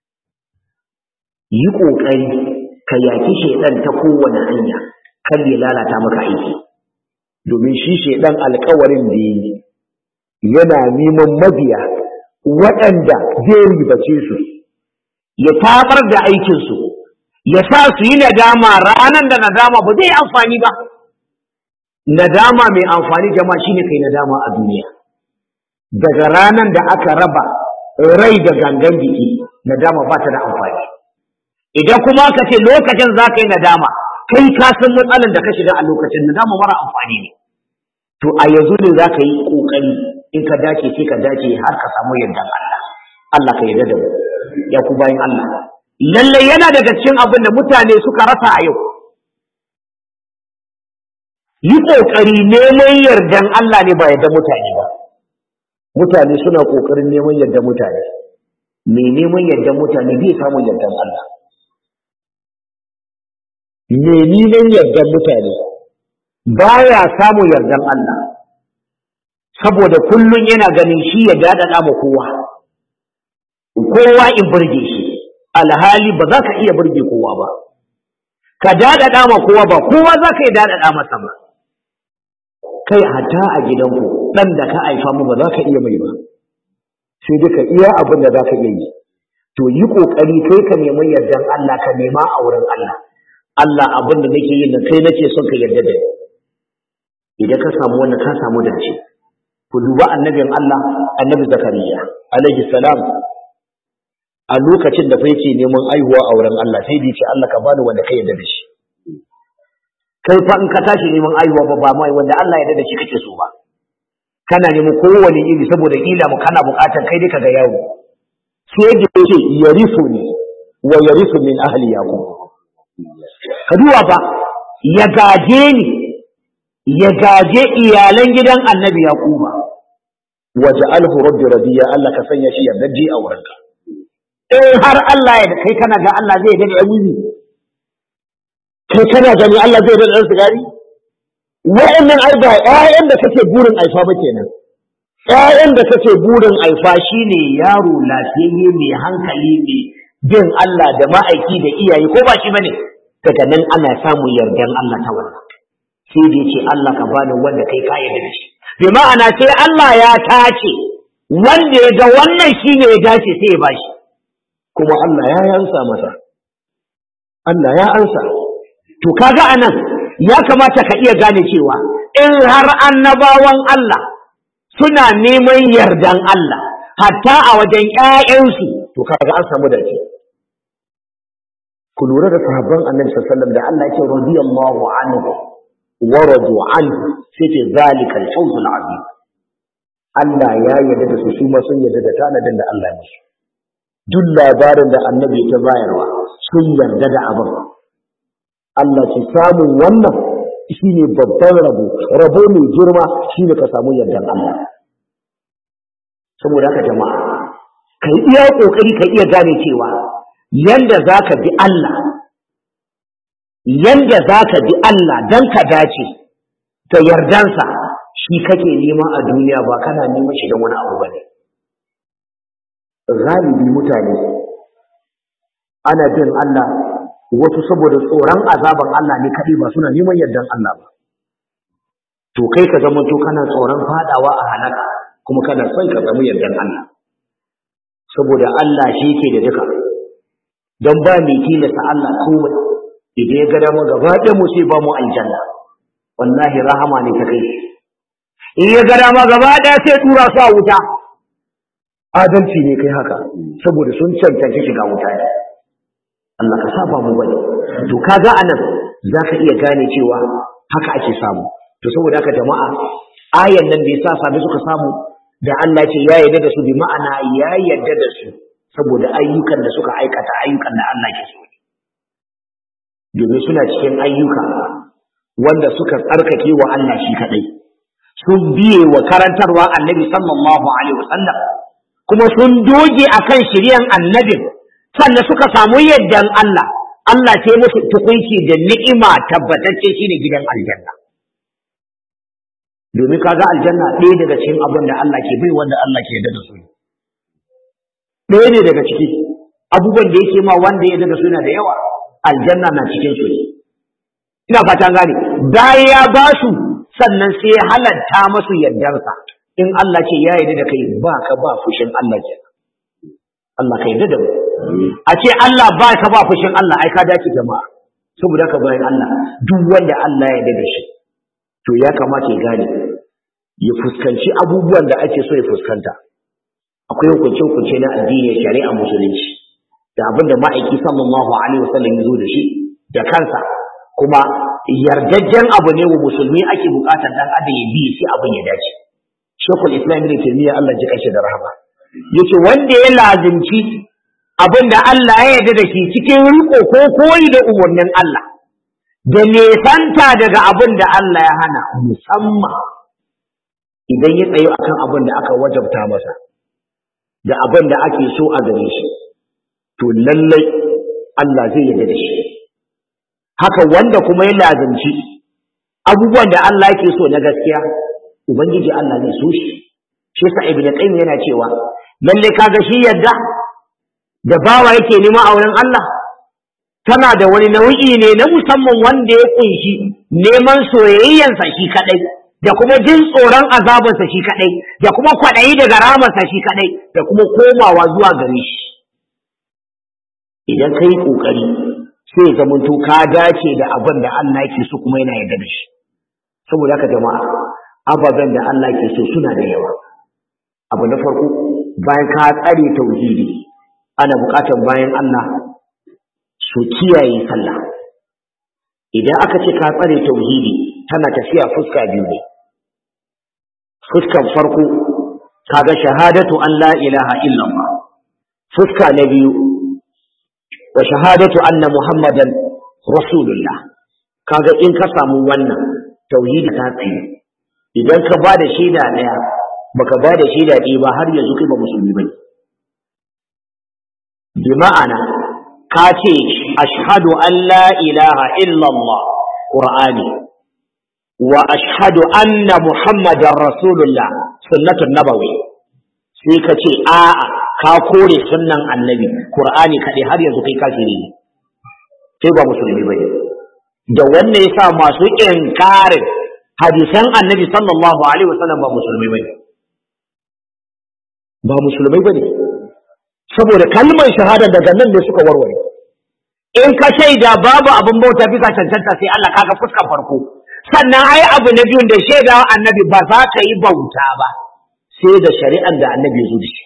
yi ƙoƙari ka yaki shaidan ta kowane hanya kar ya lalata maka aiki domin shi shaidan alkawarin da yi yana neman mabiya waɗanda zai ribace su ya tabar da aikinsu ya sa su yi nadama ranar da nadama ba zai amfani ba nadama mai amfani jama'a shine kai nadama a duniya daga ranar da aka raba rai da gangan jiki nadama ba ta da amfani idan kuma ka ce lokacin za ka yi nadama kai ka san matsalar da ka shiga a lokacin da dama mara amfani ne to a yanzu ne za ka yi ƙoƙari in ka dace sai ka dace har ka samu yardan Allah Allah ka yarda da mu ya ku bayan Allah lalle yana daga cikin abin da mutane suka rasa a yau yi ƙoƙari neman yardan Allah ne ba yardan mutane ba mutane suna ƙoƙarin neman yardan mutane mai neman yardan mutane bai samun yardan Allah mai neman yardan mutane baya samun yardan Allah saboda kullum yana ganin shi ya daɗaɗa ma kowa kowa in burge shi alhali ba za ka iya burge kowa ba ka daɗaɗa ma kowa ba kowa za ka iya daɗaɗa masa ba kai hata a gidanku ɗan da ka haifa mu ba za ka iya mai ba sai duka iya abin da za ka iya yi to yi ƙoƙari kai ka nemi yardan Allah ka nema a wurin Allah Allah abin da nake yin da kai nake son ka yarda da ni idan ka samu wannan ka samu dace ku duba annabin Allah annabi Zakariya alaihi salam a lokacin da fa yake neman aihuwa a wurin Allah sai da ce Allah ka bani wanda ka yarda da shi kai fa in ka tashi neman aihuwa ba ba mai wanda Allah ya yarda da shi kake so ba kana neman kowane iri saboda kila mu kana bukatar kai dai kaga yawo sai da yake yarisu ne wa yarisu min ahli yaqub ka duba fa ya gaje ni ya gaje iyalan gidan annabi yaquba waja'alhu rabbi radiya Allah ka sanya shi yardaje a wurinka in har Allah ya kai kana ga Allah zai yarda da wuni kai kana gani Allah zai yarda da sigari wa'annan ai ba ƴaƴan da kake burin aifa ba kenan ƴaƴan da kake burin aifa shine yaro lafiyayye mai hankali mai bin Allah da ma'aiki da iyaye ko ba shi bane daga nan ana samun yardan Allah ta wannan sai da yace Allah ka bani wanda kai ka yarda da shi bi ma'ana sai Allah ya tace wanda ya ga wannan shine ya dace sai ya bashi kuma Allah ya yansa masa Allah ya ansa to kaga anan ya kamata ka iya gane cewa in har annabawan Allah suna neman yardan Allah hatta a wajen ƴaƴansu to kaga an samu dace ku lura da sahabban annabi sallallahu alaihi wasallam da Allah yake radiyallahu anhu wa radu anhu sai ce zalika al-fawz al-azim Allah ya yarda da su su ma sun yarda da tanadin da Allah ya musu duk labarin da annabi ta bayarwa sun yarda da abin Allah ce samun wannan shine babban rabo rabo mai girma shine ka samu yardan Allah saboda haka jama'a kai iya kokari ka iya gane cewa yanda zaka bi Allah yanda zaka bi Allah dan ka dace da yardansa shi kake nema a duniya ba kana neman shi don wani abu bane galibi mutane ana bin Allah wasu saboda tsoron azaban Allah ne kaɗai ba suna neman yardan Allah ba to kai ka zama to kana tsoron fadawa a halaka kuma kana son ka samu yardan Allah saboda Allah shi yake da duka don ba mai tilasta Allah komai idan ya ga dama gaba ɗaya mu sai ba mu aljanna wallahi rahama ne ta kai in ya ga dama gaba ɗaya sai tura su a wuta adalci ne kai haka saboda sun cancanci shiga wuta ne Allah ka saba mu bane to kaga anan zaka iya gane cewa haka ake samu to saboda haka jama'a ayan nan da yasa sabi suka samu da Allah ce ya yarda da su bi ma'ana ya yarda da su saboda ayyukan da suka aikata ayyukan da Allah ke so domin suna cikin ayyuka wanda suka tsarkake wa Allah shi kadai sun biye wa karantarwa annabi sallallahu alaihi wasallam kuma sun doge akan shiryan annabin sannan suka samu yaddan Allah Allah ce musu tukunci da ni'ima tabbatacce shine gidan aljanna domin kaga aljanna ɗaya daga cikin abin da Allah ke bai wanda Allah ke yarda da su ɗaya ne daga ciki abubuwan da yake ma wanda ya da su na da yawa aljanna na cikin su ina fatan gane bayan ya ba su sannan sai ya halatta masu yardarsa in Allah ce ya yarda da kai ba ka ba fushin Allah ke Allah ka yarda da mu a ce Allah ba ka ba fushin Allah ai ka dace jama'a saboda ka bayan Allah duk wanda Allah ya yarda da shi to ya kamata ya gane ya fuskanci abubuwan da ake so ya fuskanta akwai hukunce-hukunce na addini shari'a musulunci da abin da ma'aiki sallallahu alaihi wasallam ya zo da shi da kansa kuma yardajjen abu ne wa musulmi ake bukatar dan adam ya bi sai abin ya dace shekul islam ibn taymiya Allah ji kashe da rahama yace wanda ya lazimci abin da Allah ya yarda da shi cikin riko ko koyi da umarnin Allah da nesanta daga abin da Allah ya hana musamman idan ya tsayo akan abin da aka wajabta masa da abin da ake so a gare shi to lallai Allah zai yarda da shi haka wanda kuma ya lazimci abubuwan da Allah yake so na gaskiya ubangiji Allah zai so shi shi sa ibnu qayyim yana cewa lalle kaga shi yadda da bawa yake nema a wurin Allah tana da wani nau'i ne na musamman wanda ya kunshi neman soyayyansa shi kadai da kuma jin tsoron azabansa shi kadai da kuma kwaɗayi daga ramarsa shi kadai da kuma komawa zuwa gare shi idan ka yi ƙoƙari sai zamanto ka dace da abin da Allah yake so kuma yana yarda da shi saboda haka jama'a ababen da Allah ke so suna da yawa abu na farko bayan ka tsare tauhidi ana buƙatar bayan Allah su kiyaye sallah idan aka ce ka tsare tauhidi tana tafiya fuska biyu ne fuskan farko kaga shahadatu an la ilaha illallah fuska na biyu wa shahadatu anna muhammadan rasulullah kaga in ka samu wannan tauhidi ta tsaye idan ka ba da shaida ɗaya baka ba da shaida ɗaya ba har yanzu kai ba musulmi bane bi ma'ana ka ce ashhadu an la ilaha illallah qur'ani wa ashhadu anna muhammadar rasulullah sunnatun nabawi sai ka ce a'a ka kore sunnan annabi qur'ani kaɗai har yanzu kai kafiri ne kai ba musulmi bane da wannan yasa masu inkarin hadisan annabi sallallahu alaihi wasallam ba musulmai bane ba musulmai bane saboda kalmar shahada daga nan ne suka warware in ka shaida babu abin bauta bisa cancanta sai Allah kaga fuskar farko sannan ai abu na biyun da shaida annabi ba za ka yi bauta ba sai da shari'an da annabi ya zo da shi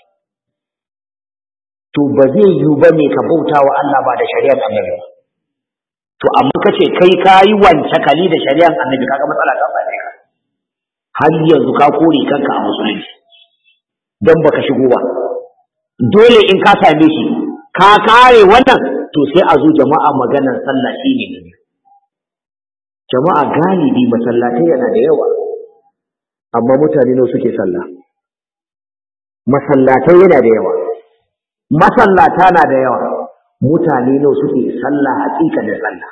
to ba zai yiwu ba ne ka bauta wa Allah ba da shari'ar annabi ba to amma ka ce kai ka yi wance kali da shari'ar annabi kaga matsala ta same ka har yanzu ka kore kanka a musulunci don baka shigo ba dole in ka same shi ka kare wannan to sai a zo jama'a maganar sallah shine ne jama'a galibi masallatai yana da yawa amma mutane nawa suke sallah masallatai yana da yawa masallata na da yawa mutane nawa suke sallah hakika da sallah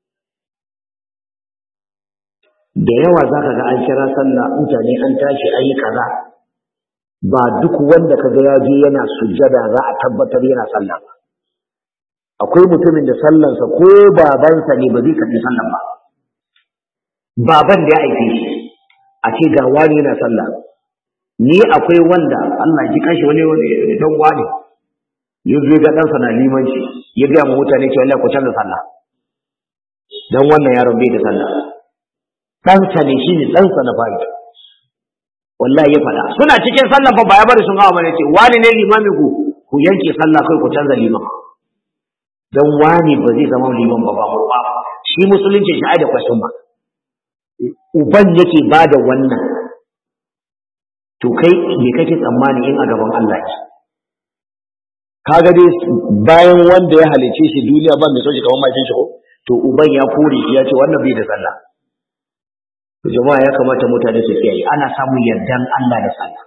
da yawa za ka ga an kira sallah mutane an tashi an yi kaza ba duk wanda ka ga ya je yana sujjada za a tabbatar yana sallah ba akwai mutumin da sallansa ko babansa ne ba zai karɓi sallan ba baban da ya aike shi a ce ga wani yana sallah ni akwai wanda Allah ji kashi wani wani dan wani ya zo ga ɗansa na limanci ya gaya ma mutane cewa Allah ku canza sallah dan wannan yaron bai da sallah ɗansa ne shi ne ɗansa na fari wallahi ya faɗa suna cikin sallah fa ba ya bari sun gawa bane ce wani ne limami ku ku yanke sallah kai ku canza liman dan wani ba zai zama liman ba ba ba shi musulunci shi ai da question ba uban yake ba da wannan to kai me kake tsammani in a gaban Allah ce kaga dai bayan wanda ya halice shi duniya ba mai sauki kamar makin shi ko to uban ya kore shi ya ce wannan bai da sallah to jama'a ya kamata mutane su kiyaye ana samun yardan Allah da sallah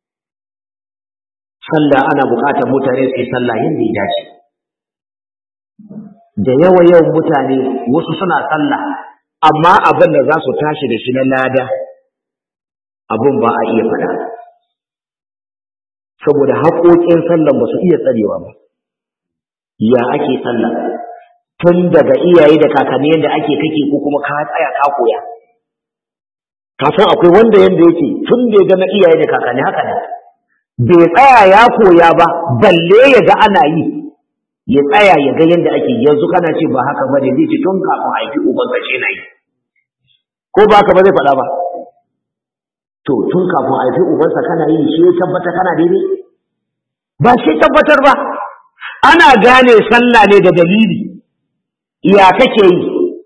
sallah ana buƙatar mutane su yi sallah yadda ya dace da yawa yawan mutane wasu suna sallah amma abin da za su tashi da shi na lada abin ba a iya faɗa saboda haƙoƙin sallan ba su iya tsarewa ba ya ake sallah tun daga iyaye da kakanni yadda ake kake ko kuma ka tsaya ka koya ka san akwai wanda yanda yake tun da ya ga na iyaye da kakanni haka ne bai tsaya ya koya ba balle ya ga ana yi ya tsaya ya ga yadda ake yanzu kana ce ba haka bane zai ce tun kafin haifi uban ce na yi ko ba haka ba zai faɗa ba to tun kafin haifi ubansa kana yi shi ya tabbata kana daidai ba shi tabbatar ba ana gane sallah ne da dalili ya kake yi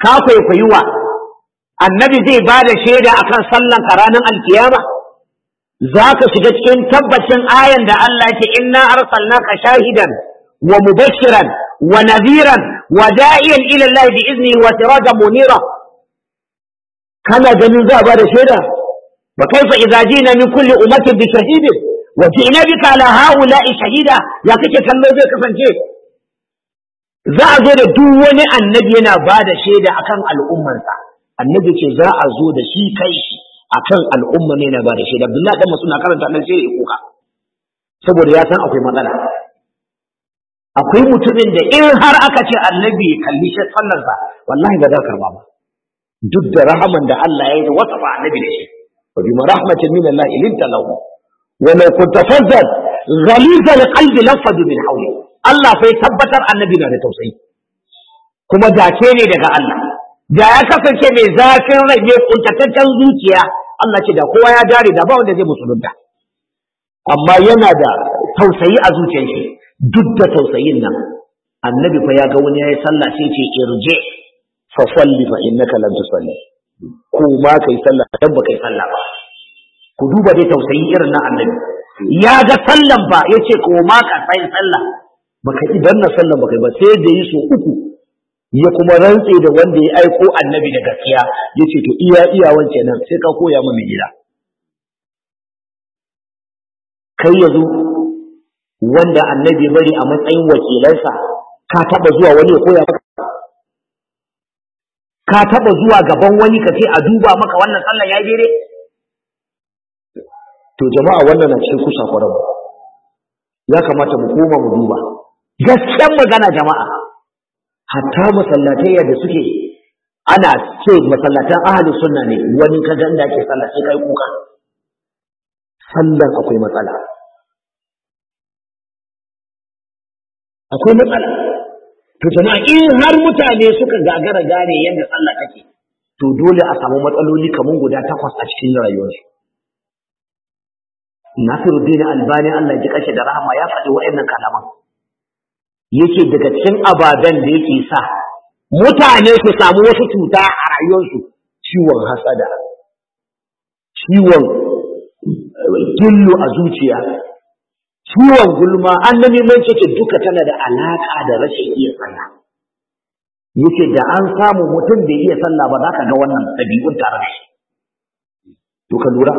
ka kwaikwayi wa annabi zai ba da shaida akan sallan ka ranar alkiyama za ka shiga cikin tabbacin ayan da Allah ya ce inna arsalnaka shahidan wa mubashiran wa nadhiran wa da'iyan ila Allah bi iznihi wa sirajan munira kana ganin za a ba da shaida wa kaifa idza jina min kulli ummatin bi shahidin wa ji'na bika ala haula'i shahida ya kake kallo zai kasance za a zo da duk wani annabi yana ba da shaida akan al'ummansa annabi ce za a zo da shi kai shi akan al'umma ne na ba da shaida Abdullahi dan Mas'ud na karanta nan sai ya kuka saboda ya san akwai matsala akwai mutumin da in har aka ce annabi ya kalli shi sallarsa wallahi ba za ka karba ba duk da rahaman da Allah ya yi da wata ba annabi da shi wa bi rahmatin min Allah ilinta lahu wa law kunta fazzan ghaliz al-qalbi lafadu min hawli Allah sai tabbatar annabi na da tausayi kuma dace ne daga Allah da ya kasance mai zafin rai mai kuntataccen zuciya Allah ce da kowa ya dare da ba wanda zai musulunta amma yana da tausayi a zuciyar shi duk da tausayin nan annabi fa ya ga wani yayi sallah sai ce irje fa salli fa innaka lam tusalli ko ma kai sallah dan ba kai sallah ba ku duba dai tausayi irin na annabi ya ga sallan ba yace ko ma ka sai sallah baka idan na sallan baka ba sai da yi so uku ya kuma rantse da wanda ya aiko annabi da gaskiya ya ce to iya iya wance nan sai ka koya mu mai gida kai yanzu wanda annabi bari a matsayin wakilansa ka taba zuwa wani ya koya maka ka taba zuwa gaban wani ka ce a duba maka wannan sallan ya daidai to jama'a wannan na cikin kusa kwarar ya kamata mu koma mu duba gaskiyar magana jama'a hatta masallatai da suke ana ce masallatan ahalin sunna ne wani ka ga inda ake sallah sai kai kuka sallan akwai matsala akwai matsala to jama'a in har mutane suka gagara gane yadda sallah take to dole a samu matsaloli kamar guda takwas a cikin rayuwarsu Nasiruddin Albani Allah ji kashe da rahama ya faɗi waɗannan kalaman yake daga cikin ababen da yake sa mutane su samu wasu cuta a rayuwarsu ciwon hasada ciwon gillu a zuciya ciwon gulma an na neman cike duka tana da alaka da rashin iya sallah yake da an samu mutum da iya sallah ba za ka ga wannan ɗabi'un tare da shi to ka lura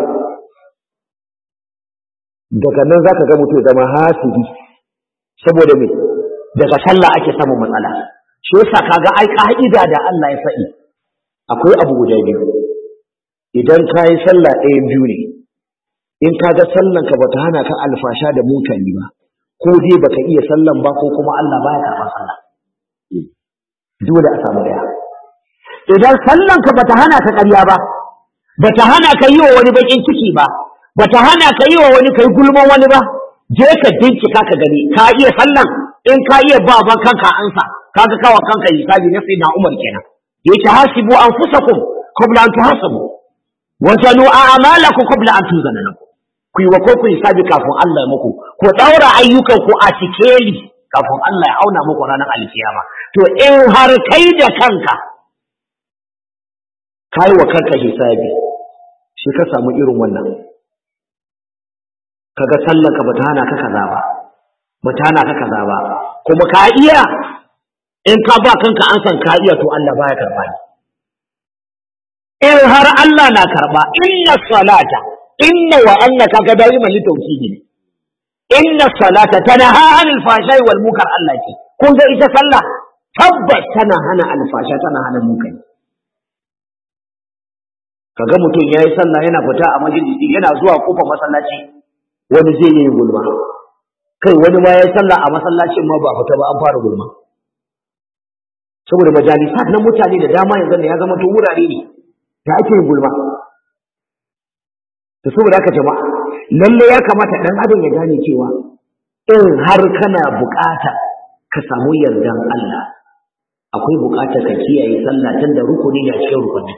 daga nan za ka ga mutum zama hasidi saboda me daga sallah ake samun matsala shi yasa kaga ai ka'ida da Allah ya faɗi akwai abu guda biyu idan ka yi sallah ɗaya biyu ne in ka ga sallan ka bata hana ka alfasha da mutane ba ko dai baka iya sallan ba ko kuma Allah baya karɓar sallah dole a samu ɗaya idan sallan ka bata hana ka ƙarya ba bata hana ka yi wa wani bakin ciki ba bata hana ka yi wa wani kai gulman wani ba je ka bincika ka gani ka iya sallan in ka iya ba ban kanka ansa kaga kawa kanka hisabi na sayyidina Umar kenan yace hasibu anfusakum qabla an tuhasabu wa zanu a'malakum qabla an tuzana lakum ku yi wa ko ku hisabi kafin Allah ya muku ku daura ayyukan ku a sikeli kafin Allah ya auna muku ranar alkiyama to in har kai da kanka kai wa kanka hisabi shi ka samu irin wannan kaga sallanka bata hana ka kaza ba bata hana ka kaza ba kuma ka iya in ka ba kanka an san ka iya to Allah baya karba ni in har Allah na karba inna salata inna wa anna kaga dai mali tauhidi ne inna salata tanaha anil fashai wal munkar Allah ce kun ga ita sallah tabbas tana hana alfasha tana hana munkari kaga mutum yayi sallah yana fita a majalisi yana zuwa kofar masallaci wani zai yi gulma kai wani ma ya sallah a masallacin ma ba fita ba an fara gulma saboda majalisa na mutane da dama yanzu ne ya zama to wurare ne da ake yin gulma to saboda haka jama'a lalle ya kamata dan adam ya gane cewa in har kana bukata ka samu yardan Allah akwai bukata ka kiyaye sallah tun da rukuni ne a cikin rukuni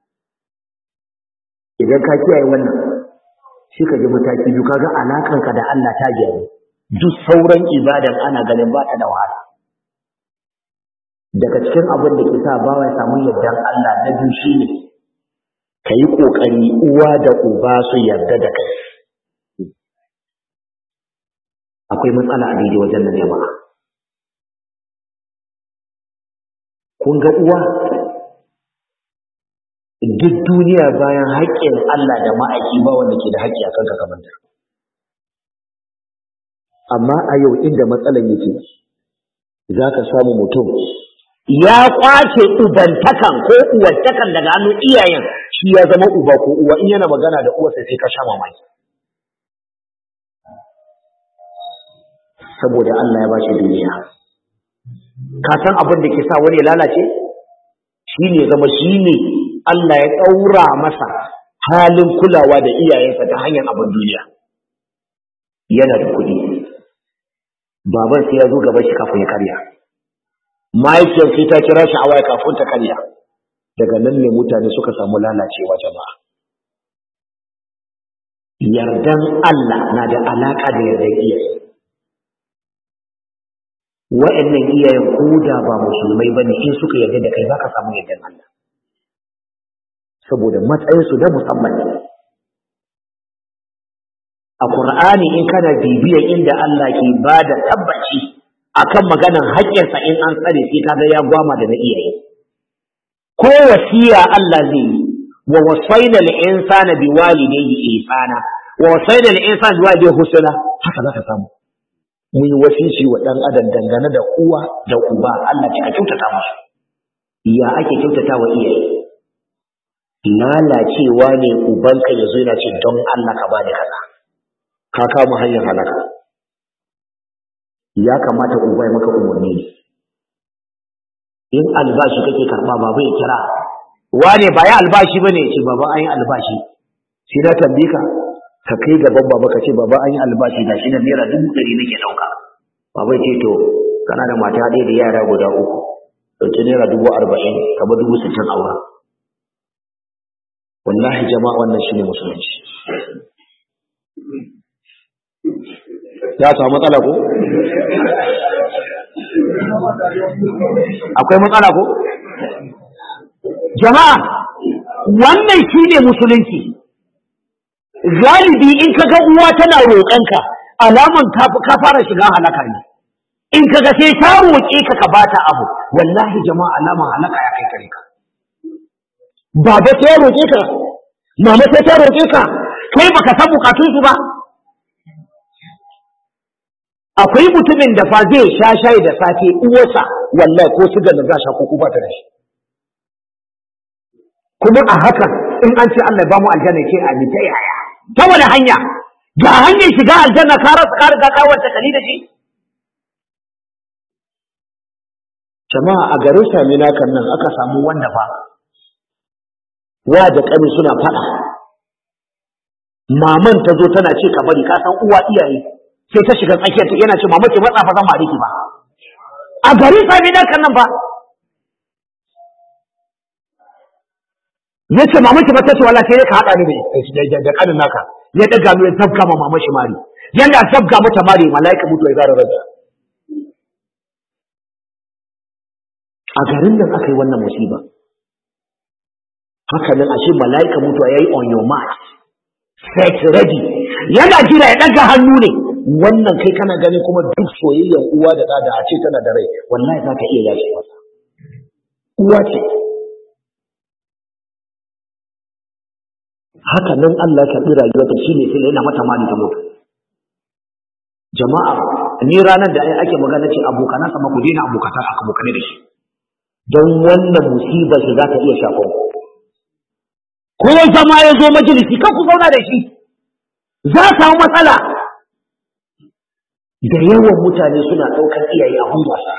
idan ka kiyaye wannan shi ka ji mataki biyu kaga alakanka da Allah ta gyaru duk sauran ibadan ana ganin ba ta da wahala daga cikin abin da ke sa bawa ya samu yardan Allah na biyu shine ka yi ƙoƙari uwa da uba su yarda da kai akwai matsala a daidai wajen nan jama'a kun ga uwa duk duniya bayan haƙƙin Allah da ma'aiki ba wanda ke da haƙƙi a kanka kamar ta amma a yau inda matsalan yake za ka samu mutum ya kwace ubantakan ko uwantakan daga hannun iyayen shi ya zama uba ko uwa in yana magana da uwarsa sai ka sha mamaki saboda Allah ya bashi duniya ka san abin da ke sa wani ya lalace shi ne zama shi ne Allah ya ɗaura masa halin kulawa da iyayensa ta hanyar abin duniya yana da kuɗi baban sai ya zo gaba shi kafin ya karya mahaifiyar sai ta kira shi a waya kafin ta karya daga nan ne mutane suka samu lalacewa jama'a yardan Allah na da alaƙa da yardan iyaye wa'annan iyayen ko da ba musulmai ba ne in suka yarda da kai za ka samu yardan Allah saboda matsayinsu na musamman ne a Qur'ani in kana bibiyar inda Allah ke ba da tabbaci akan maganan haƙƙinsa in an tsare sai kaga ya gwama da na iyaye ko wasiya Allah zai yi wa wasaina al-insana biwalidayhi ihsana wa wasaina al-insana biwalidayhi husna haka zaka samu mun yi wasisi wa dan adam dangane da uwa da uba Allah ce a kyautata musu ya ake kyautata wa iyaye lalacewa ne ubanka yazo yana ce don Allah ka bani kaza ka kama hanyar halaka ya kamata uba ya maka umarni ne in albashi kake karba baba ya kira wane ba ya albashi bane ya ce baba an yi albashi sai na tambaye ka ka kai gaban baba ka ce baba an yi albashi da shi na naira dubu ɗari nake ɗauka baba ya ce to kana da mata ɗaya da yara guda uku ɗauki naira dubu arba'in ka ba dubu sittin a wurin wallahi jama'a wannan shine musulunci ya samu matsala ko akwai matsala ko jama'a wannan shine musulunci galibi in kaga uwa tana roƙonka alaman ka fara shiga halaka ne in kaga sai ta roƙe ka ka bata abu wallahi jama'a alaman halaka ya kai kare ka baba sai ya roƙe ka mama sai ta roƙe ka kai baka san bukatun su ba akwai mutumin da fa zai sha shayi da safe uwarsa wallahi ko sigar da za sha ko ba ta da shi kuma a hakan in an ce Allah ba mu aljanna ce a ta yaya ta wani hanya ga hanyar shiga aljanna ka rasa ka riga ka wanta kali da shi jama'a a garin Samina kan nan aka samu wanda fa wa da kani suna faɗa maman ta zo tana ce ka bari ka san uwa iyaye sai ta shiga tsakiyar ta yana ce mama ki matsa fa zan ba ki ba a garin Samina kan nan ba ya ce mama ki mata ce wallahi sai ka haɗa ni da da kanin naka ya daga mu ya zabga ma mama shi mari yana zabga mata mari malaika mutu ya zara raja a garin nan aka yi wannan musiba haka nan ashe malaika mutu ya yi on your mark set ready yana jira ya daga hannu ne wannan kai kana gani kuma duk soyayyar uwa da ɗa da a ce tana da rai wallahi za ka iya yace masa uwa ce haka nan Allah ya karɓi rayuwarta shi ne sai yana mata mali ta mutu jama'a ni ranar da ake magana ce abokana sama ku daina abokata aka abokane da shi don wannan musibar shi za ta iya shafan ko zama ya zo majalisi kan ku zauna da shi za samu matsala da yawan mutane suna ɗaukar iyaye a wasa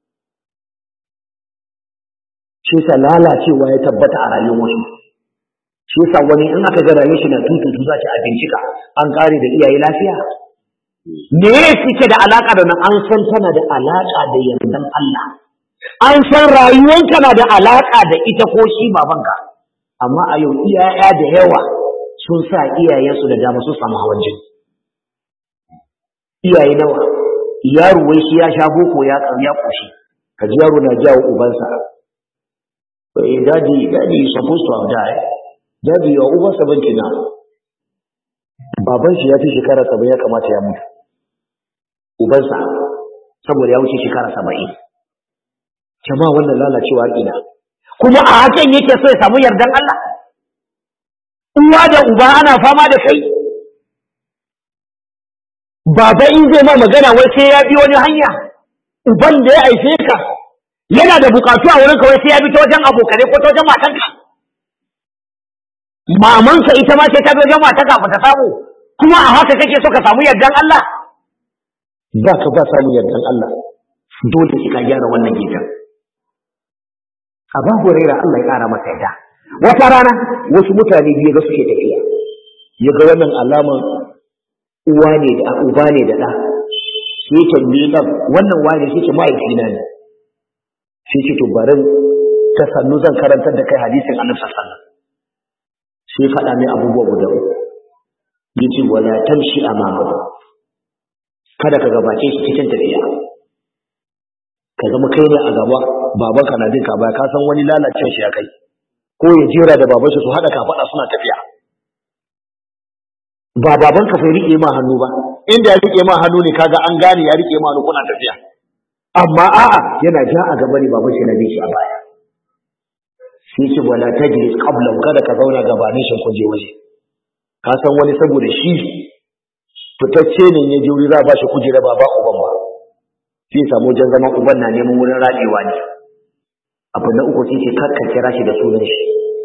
shi sa lalacewa ya tabbata a rayuwar wasu shi yasa wani in aka ga rayuwar shi na tututu za ta a bincika an kare da iyaye lafiya me ya suke da alaka da nan an san tana da alaka da yardan Allah an san rayuwanka na da alaka da ita ko shi babanka amma a yau iyaya da yawa sun sa iyayensu da dama sun samu hawan jini iyaye nawa yaro wai shi ya sha boko ya ya koshi ka ji yaro na jawo ubansa eh daddy daddy is supposed to have died daddy your over 70 now baban shi ya fi shekara 70 ya kamata ya mutu ubansa saboda ya wuce shekara 70 jama'a wannan lalacewa ina kuma a hakan yake so ya samu yardan Allah uwa da uba ana fama da kai baba in zai ma magana wai sai ya bi wani hanya uban da ya aife ka yana da bukatu a wurinka wai sai ya bi ta wajen abokane ko ta wajen matanka mamanka ita ma sai ta bi wajen matanka ba ta samu kuma a haka kake so ka samu yardan Allah ba ka ba samu yardan Allah dole sai ka gyara wannan gidan Abu Huraira Allah ya kara masa yadda wata rana wasu mutane biyu ga suke tafiya ya ga wannan alaman uwa ne da uba ne da ɗa sai tambaye ɗan wannan wani sai ce mahaifina ne sai ce to bari ta sannu zan karantar da kai hadisin annabi sallallahu alaihi wasallam sai faɗa mai abubuwa guda uku yace wala tamshi amama kada ka gabace shi cikin tafiya ka zama kai ne a gaba babanka na bin ka baya ka san wani lalacin shi ya kai ko ya jera da baban shi su haɗa kafaɗa suna tafiya ba babanka sai riƙe ma hannu ba inda ya riƙe ma hannu ne kaga an gane ya riƙe ma hannu kuna tafiya amma a'a yana ja a gaba ne baban shi na bin shi a baya sai ce wala tajlis qabla kada ka zauna gabanin shi kun je waje ka san wani saboda shi fitacce ne ya je wuri za a ba shi kujera ba ba uban ba sai samu wajen zaman uban na neman wurin raɗewa ne abu na uku sai ce kar ka kira shi da sunan shi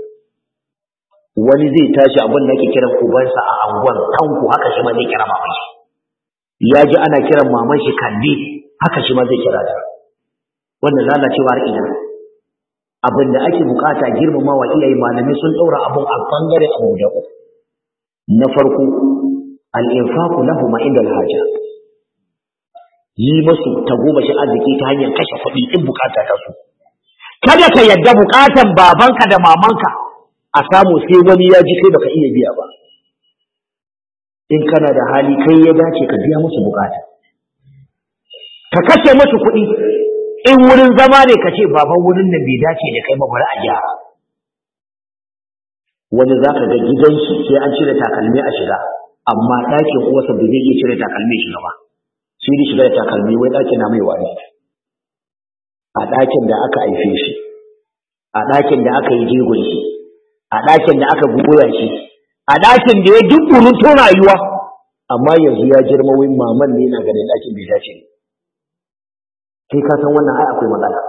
wani zai tashi abin da ake kiran ubansa a anguwan kanku haka shi ma zai kira maman shi ya ji ana kiran maman shi kalli haka shi ma zai kira ta wannan lalacewar ina abin da ake bukata girmama wa iyaye malamai sun ɗaura abun a bangare abu da uku na farko al-infaqu lahum inda al-haja yi masu tagomashin arziki ta hanyar kashe kuɗi in bukata ta su kada ka yadda bukatan babanka da mamanka a samu sai wani ya ji kai baka iya biya ba in kana da hali kai ya dace ka biya musu bukata ka kashe musu kuɗi in wurin zama ne ka ce baban wurin nan bai dace da kai ba bari a gyara wani za ka ga gidan shi sai an cire takalmi a shiga amma ɗakin uwarsa bai zai iya cire takalmi shiga ba sai dai shiga da takalmi wai ɗakin na mai wari a ɗakin da aka haife shi a ɗakin da aka yi jigon shi a ɗakin da aka goya shi a ɗakin da ya duk to rayuwa amma yanzu ya girma wai maman ne na ganin ɗakin bai dace ne kai ka san wannan ai akwai matsala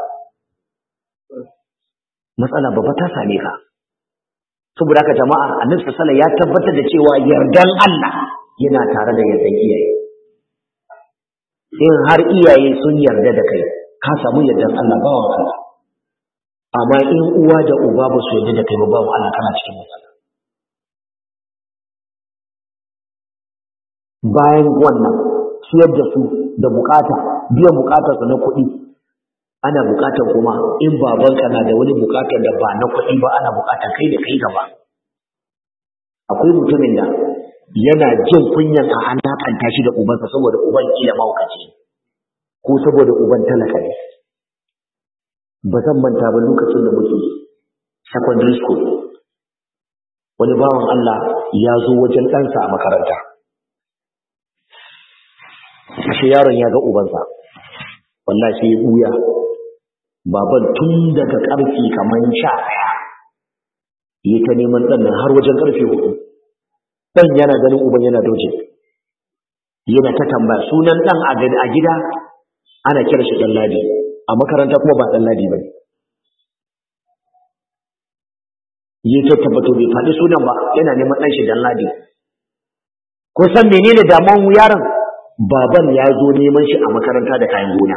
matsala babba ta same ka saboda haka jama'a annabi sallallahu ya tabbatar da cewa yardan Allah yana tare da yardan iyaye in har iyaye sun yarda da kai ka samu yardan Allah bawan Allah amma in uwa da uba ba su yarda da kai ba bawan Allah kana cikin matsala bayan wannan ciyar da su da bukata biyan bukatar su na kuɗi ana bukatar kuma in babanka na da wani bukatar da ba na kuɗi ba ana bukatar kai da kai gaba akwai mutumin da yana jin kunyan a alakanta shi da ubansa saboda uban kila maukaci ko saboda uban talaka ne ba zan manta ba lokacin da muke secondary school wani bawan Allah ya zo wajen ɗansa a makaranta ashe yaron ya ga ubansa wallahi sai ya buya baban tun daga karfi kamar sha ɗaya yi ta neman ɗan nan har wajen karfe hudu ɗan yana ganin uban yana doje yana ta tambaya sunan ɗan a gida ana kira shi ɗan ladi a makaranta kuma ba ɗan ladi ba ne yi ta tabbato bai faɗi sunan ba yana neman ɗan shi ɗan ladi ko san menene damuwan yaron baban ya zo neman shi a makaranta da kayan gona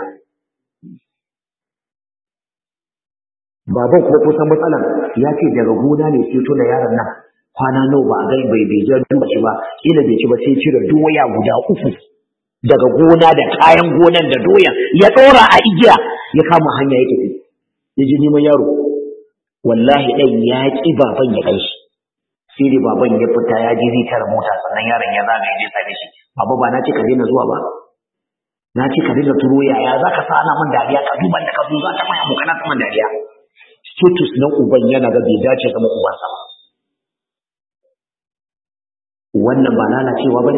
baban kuma kusan matsalan ya ce daga gona ne sai tuna yaron nan kwana nawa ba a gai bai bai jar duba shi ba kila bai ci ba sai cire doya guda uku daga gona da kayan gonan da doya ya ɗora a igiya ya kama hanya ya tafi ya ji neman yaro wallahi ɗan ya ƙi baban ya kai shi sai dai baban ya fita ya ji zai tara mota sannan yaron ya zaga ya je same shi baba ba na ce ka daina zuwa ba na ce ka dinga turo yaya za ka sa ana man dariya ka duban da ka zo za ta mai abokana ta man dariya status na uban yana ga bai dace zama ubansa ba wannan ba lalacewa ba ne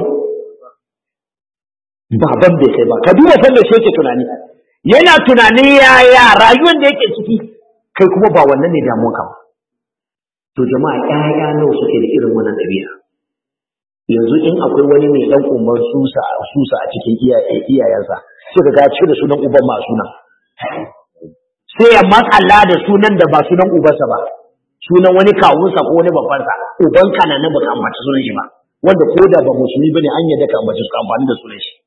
baban bai kai ba ka duba sanda shi yake tunani yana tunani yaya rayuwar da yake ciki kai kuma ba wannan ne damuwa ba to jama'a ƴaƴa nawa suke da irin wannan ɗabi'a yanzu in akwai wani mai ɗan umar susa susa a cikin iyayensa sai ga ce da sunan uban ma sunan sai ya matsala da sunan da ba sunan ubansa ba sunan wani kawunsa ko wani babbansa uban kana na baka ambaci sunan shi ba wanda ko da ba musulmi bane an yadda ka ambaci su amfani da sunan shi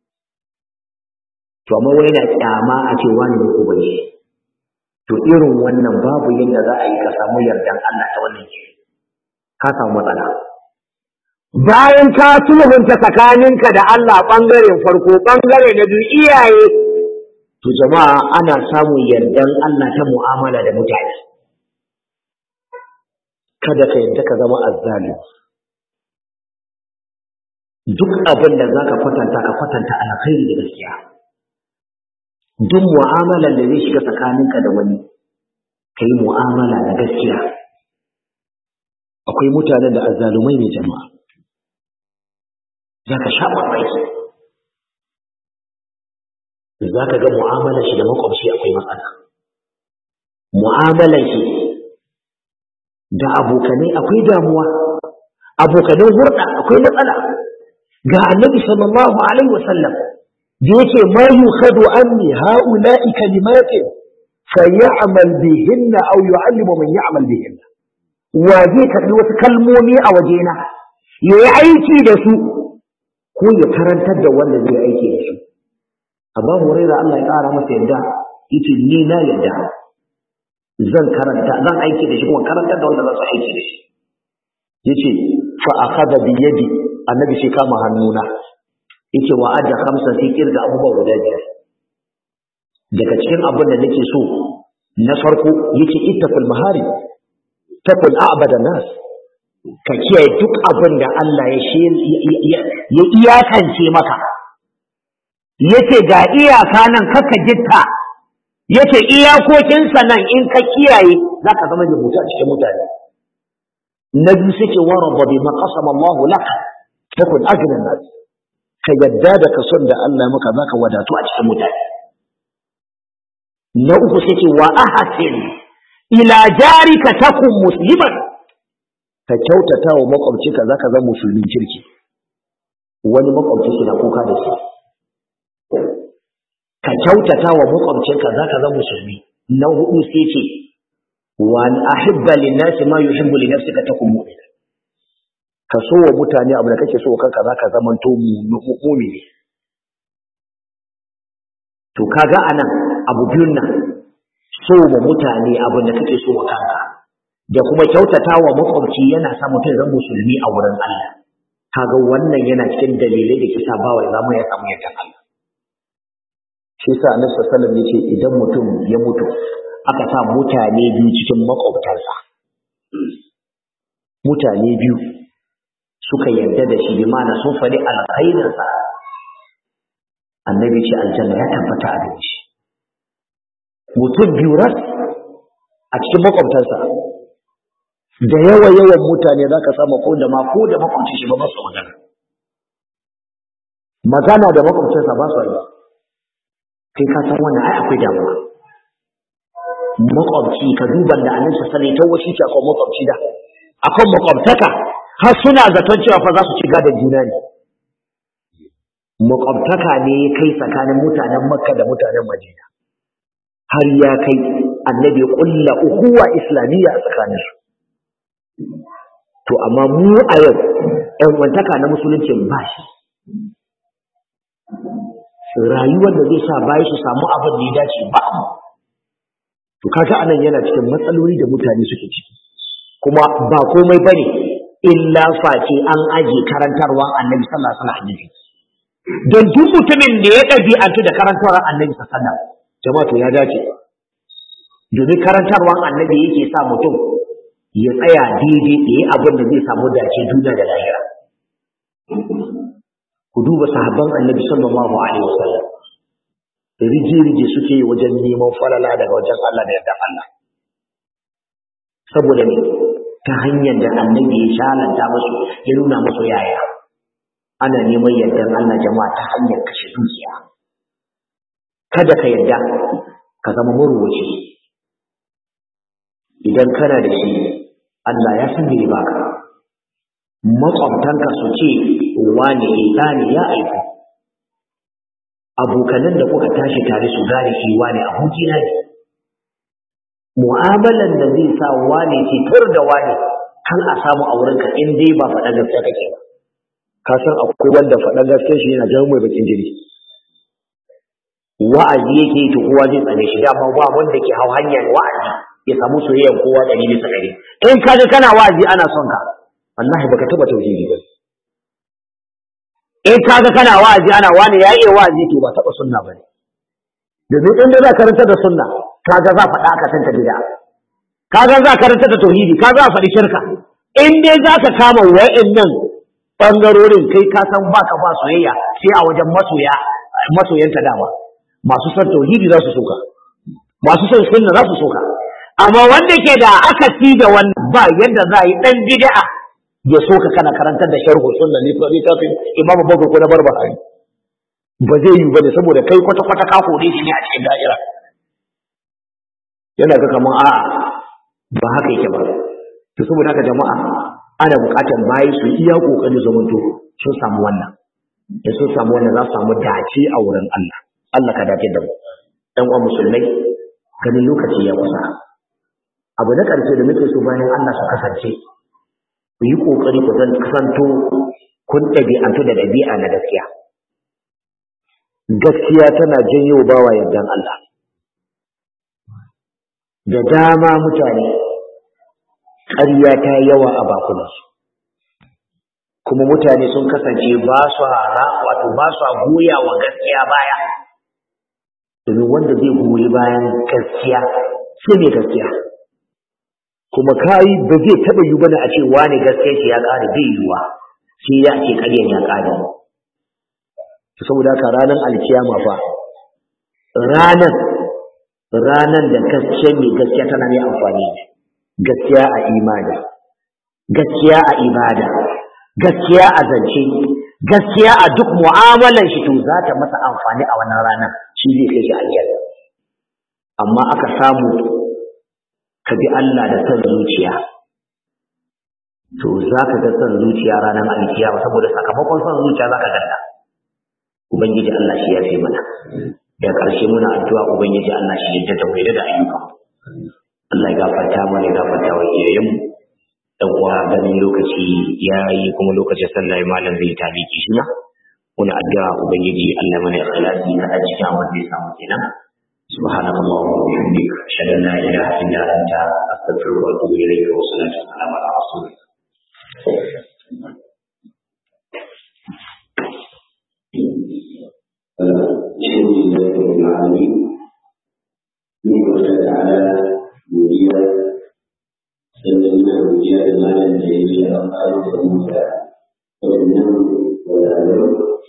to amma wai yana kyama a ce wani ne uban shi to irin wannan babu yadda za a yi ka samu yardan Allah ta wannan ke ka samu matsala bayan ka sulhunta tsakaninka da Allah ɓangaren farko ɓangare na biyu iyaye to jama'a ana samun yardan Allah ta mu'amala da mutane kada ka yadda ka zama azzali duk abin da zaka kwatanta ka kwatanta alkhairi da gaskiya duk mu'amalar da zai shiga tsakaninka da wani ka yi mu'amala da gaskiya akwai mutanen da azzalumai ne jama'a za ka sha mamaki za ka ga mu'amalar shi da makwabci akwai matsala mu'amalar shi da abokanai akwai damuwa abokanan hurɗa akwai matsala ga annabi sallallahu alaihi wasallam da yake ma yukhadu anni haula'i kalimatin fayamal bihinna aw yu'allimu man ya'mal bihinna wa zai karbi wasu kalmomi a wajena yayi aiki da su ko ya karantar da wanda zai aiki da su Abu Hurairah Allah ya kara masa yadda yace ni na yadda zan karanta zan aiki da shi kuma karantar da wanda za su aiki da shi yace fa akhadha bi yadi annabi shi kama hannuna yake wa adda khamsa sai kirga abubuwa guda biyar daga cikin abin da nake so na farko yake ittaqul mahari taqul a'bada nas ka kiyaye duk abin da Allah ya ya iyakance maka yace ga iyaka nan kaka gitta yace iyakokinsa nan in ka kiyaye zaka zama da mutu a cikin mutane na biyu suke waraba bi maqasama Allah laka takun ajran nas ka yadda da kason da Allah maka zaka wadatu a cikin mutane na uku suke wa ahsin ila jarika takun musliman ka kyautata wa makwabcinka zaka zama musulmin kirki wani makwabci shi na kuka da shi ka kyautata wa makwabcinka zaka zama musulmi na hudu sai ce wa an ahibba lin-nasi ma yuhibbu li nafsika takun mu'mina ka so wa mutane abu da kake so kanka zaka zamanto mu'mini to kaga anan abu biyun nan so wa mutane abu da kake so wa kanka da kuma kyautata wa makwabci yana sa mutum zan musulmi a wurin Allah kaga wannan yana cikin dalilai da kisa bawa ya zama ya samu yardan Allah shi yasa Annabi sallallahu alaihi wasallam yace idan mutum ya mutu aka sa mutane biyu cikin makwabtansa mutane biyu suka yarda da shi bi ma'ana sun faɗi alkhairinsa annabi ce aljanna ya tabbata a gare shi mutum biyu ras a cikin makwabtansa da yawa yawan mutane za ka samu ko da ma ko da makwabcin shi ba ba su magana magana da makwabcinsa ba su yi kai ka san wannan ai akwai damuwa makwabci ka duban da annabi sallallahu alaihi wasallam ta akan makwabci da akan makwabtaka har suna zaton cewa fa za su ci gadon juna ne makwabtaka ne ya kai tsakanin mutanen makka da mutanen madina har ya kai annabi ya kulla ukuwa islamiyya a tsakaninsu to amma mu a yau ‘yan wantaka na musulunci ba shi rayuwar da zai sa bayi su samu abin da ya dace ba to kaga anan yana cikin matsaloli da mutane suke ciki kuma ba komai bane illa face an aje karantarwa annabi sallallahu alaihi wasallam don duk mutumin da ya ɗabi'antu da karantarwar annabi sallallahu alaihi wasallam jama'a to ya dace domin karantarwar annabi yake sa mutum ya tsaya daidai da yi abin da zai samu dace duniya da lahira ku duba sahabban annabi sallallahu alaihi wasallam riji-riji suke wajen neman falala daga wajen Allah da yadda Allah saboda ne ta hanyar da annabi ya shalanta musu ya nuna musu yaya ana neman yardan Allah jama'a ta hanyar kashe dukiya kada ka yarda ka zama maruwaci idan kana da shi Allah ya san me baka makwabtanka su ce wane ita ne ya aiko abokanan da kuka tashi tare su gane shi wane abokina ne mu'amalan da zai sa wane ce tur da wane kan a samu a wurinka in dai ba faɗa gaskiya kake ba ka san akwai wanda faɗa gaskiya shi yana jawo mai bakin jini wa'azi yake yi to kowa zai tsane shi dama ba wanda ke hau hanyar wa'azi ya samu soyayyar kowa ɗari bisa ɗari in ka ga kana wa'azi ana son ka wallahi baka taɓa tauhidi ba in ka ga kana wa'azi ana wani ya iya wa'azi to ba taɓa sunna ba ne domin in za ka ranta da sunna ka ga za faɗa ka tanta bid'a ka ga za ka ranta da tauhidi ka za faɗi shirka in dai za ka kama wa'annan ɓangarorin kai ka san baka ba soyayya sai a wajen masoya masoyanta dama masu son tauhidi za su soka masu son sunna za su soka amma wanda ke da akasi da wannan ba yadda za a yi dan bid'a ya soka kana karantar da sharhu sunna ne ko littafin imam bakar ko na barbahari ba zai yi bane saboda kai kwata kwata ka kore shi ne a cikin da'ira yana ga kaman a'a ba haka yake ba to saboda haka jama'a ana buƙatar bayi su iya kokari zamanto sun samu wannan da sun samu wannan za su samu dace a wurin Allah Allah ka dace da mu ɗan uwan musulmai ganin lokaci ya kusa abu na ƙarshe da muke so bayan Allah su kasance ku yi ƙoƙari ku zan kasanto kun ɗabi'antu da ɗabi'a na gaskiya gaskiya tana janyo bawa yardan Allah da dama mutane ƙarya ta yawa a bakunansu kuma mutane sun kasance ba su hara wato ba su goya wa gaskiya baya domin wanda zai goyi bayan gaskiya sai ne gaskiya kuma kai ba zai taba yi bane a ce wani gaskiya shi ya kare bai yiwa sai ya ce ƙaryar ya kare saboda haka ranar alkiyama fa ranar ranar da gaskiya mai gaskiya tana mai amfani gaskiya a imani gaskiya a ibada gaskiya a zance gaskiya a duk mu'amalan shi to za ta masa amfani a wannan rana shi zai kai shi aljanna amma aka samu ka bi Allah da san zuciya to za ka ga san zuciya ranar alkiyama saboda sakamakon san zuciya za ka ganta ubangiji Allah shi ya fi mana da ƙarshe muna addu'a ubangiji Allah shi ya da da ayyuka Allah ya gafarta mana ya gafarta wa iyayenmu dan uwa ganin lokaci ya yi kuma lokacin sallah malam zai taliki shi na muna addu'a ubangiji Allah mana ikhlasi na a cikin abin da ya samu kenan سبحانك اللهم وبحمدك اشهد ان لا اله الا انت استغفرك واتوب اليك والصلاه والسلام على رسولك الحمد لله رب العالمين نقول تعالى مدير سلمنا رجال المال الجاهلية أقال موسى وإنه والأدب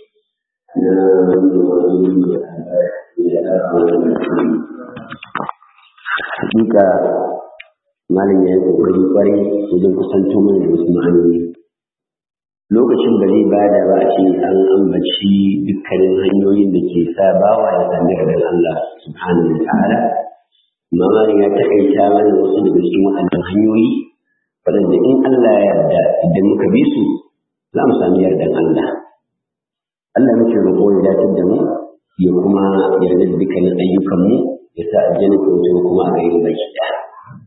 Hakika malam ya yi kokari kwarai wajen kusanto mana da wasu ma'anoni. Lokacin da zai bada ba a ce an ambaci dukkanin hanyoyin da ke sa bawa ya sami da Allah subhanahu wa ta'ala. Amma malam ya taƙaita mana wasu daga cikin waɗannan hanyoyi waɗanda in Allah ya yarda idan muka bi su za mu sami yardan Allah. Allah muke roƙo ya dace da mu ya kuma yarda da dukkanin ayyukanmu ya sa aljanna ko wajen kuma a gairi baki ɗaya.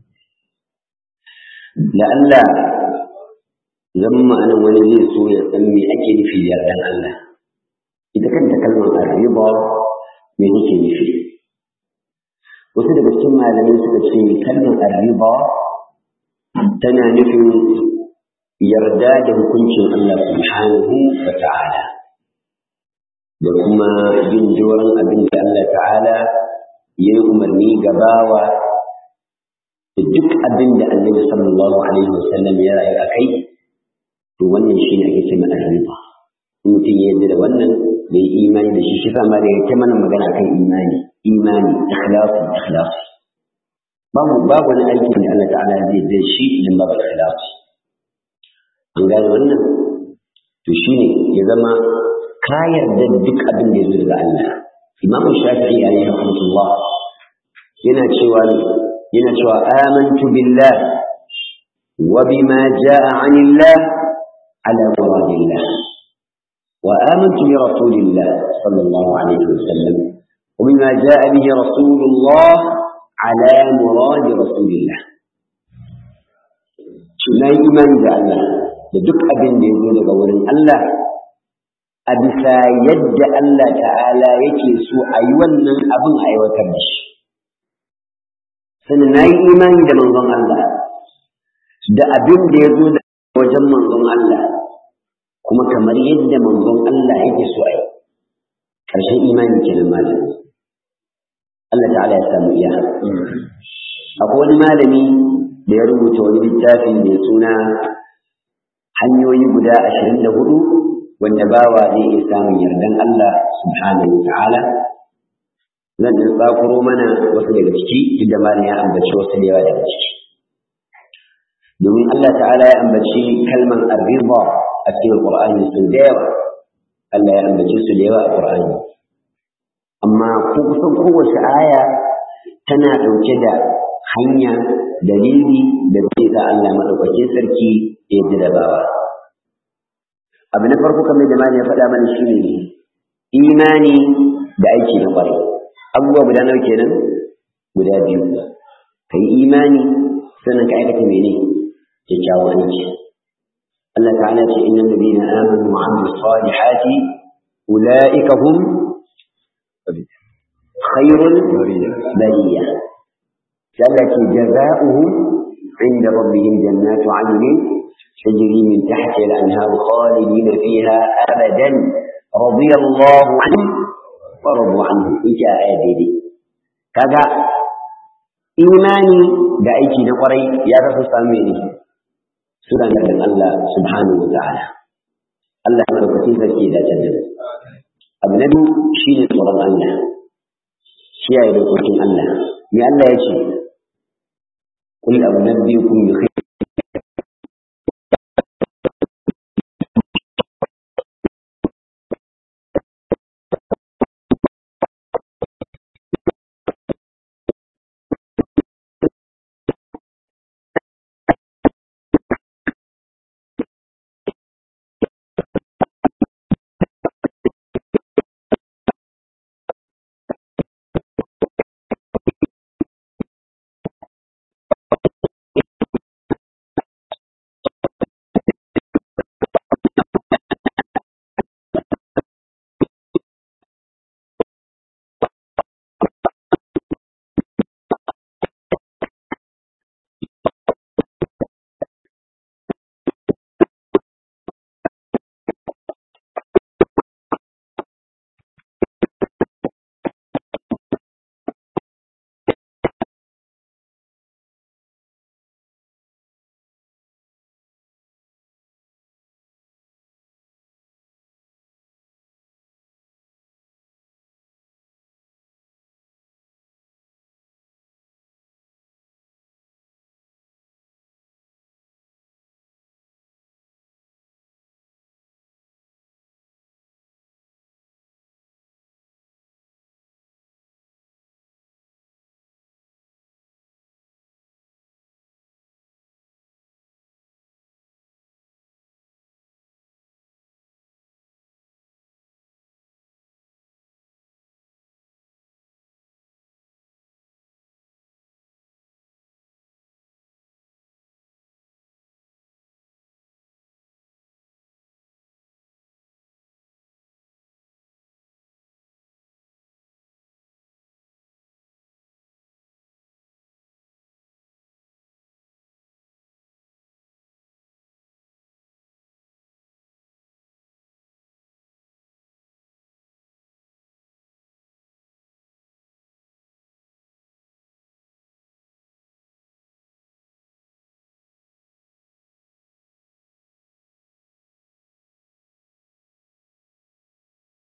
Da Allah zan ma'anan wani zai so ya san me ake nufi da yardan Allah. Ita kanta kalmar arriba me take nufi? Wasu daga cikin malamai suka ce kalmar arriba tana nufin yarda da hukuncin Allah subhanahu wa ta'ala. da kuma bin doron abin da Allah ta'ala ya yi umarni ga bawa da duk abin da annabi sallallahu alaihi wasallam ya rayu a kai to wannan shi ne ake ce mai arriba in mutum ya yarda da wannan da yi imani da shi shi sa ma da yake mana magana kan imani imani ikhlasu ikhlasu babu babu wani aiki da Allah ta'ala zai zai shi idan babu ikhlasu an gane wannan to shine ya zama ka yarda da duk abin da ya zo daga Allah Imam Shafi'i alaihi rahmatullah yana cewa yana cewa amantu billah wa bima jaa 'anillah ala muradillah wa amantu bi rasulillah sallallahu alaihi wasallam wa bima jaa bihi rasulullah ala murad rasulillah na yi imani da Allah da duk abin da ya zo daga wurin Allah a bisa yadda Allah ta'ala yake so a yi wannan abin aiwatar da shi sannan na yi imani da manzon Allah da abin da ya zo da wajen manzon Allah kuma kamar yadda manzon Allah yake so a yi ƙarshen imani kenan malami Allah ta'ala ya samu iya akwai wani malami da ya rubuta wani littafi mai suna hanyoyi guda ashirin da hudu wanda bawa zai iya samun yardan Allah subhanahu wa ta'ala zan ɗin tsakuro mana wasu daga ciki duk da malam ya ambaci wasu da yawa daga ciki domin Allah ta'ala ya ambaci kalman arriba a cikin Qur'ani sun da yawa Allah ya ambaci su da yawa a Qur'ani amma ko kusan kowace aya tana ɗauke da hanya dalili da zai sa Allah maɗaukakin sarki ya ji da bawa abu na farko kamar da malam ya faɗa mana shi ne imani da aiki na ƙwarai abubuwa guda nawa kenan guda biyu ka yi imani sannan ka aikata mene kyakkyawan aiki Allah ta'ala ce innal ladina amanu wa amilus salihati ulaika hum khairul bariya Allah ce jaza'uhum inda rabbihim jannatu 'adnin تجري من تحتها الأنهار خالدين فيها أبدا رضي الله عنه ورضوا عنه إيش آية كذا إيماني da aiki na kwarai ya rasu same ni suna nufin Allah subhanahu wa ta'ala Allah ya madaukakin sarki da dace da abu na biyu shine tsoron Allah kiyaye dokokin Allah me Allah ya ce kul abu nabiyukum bi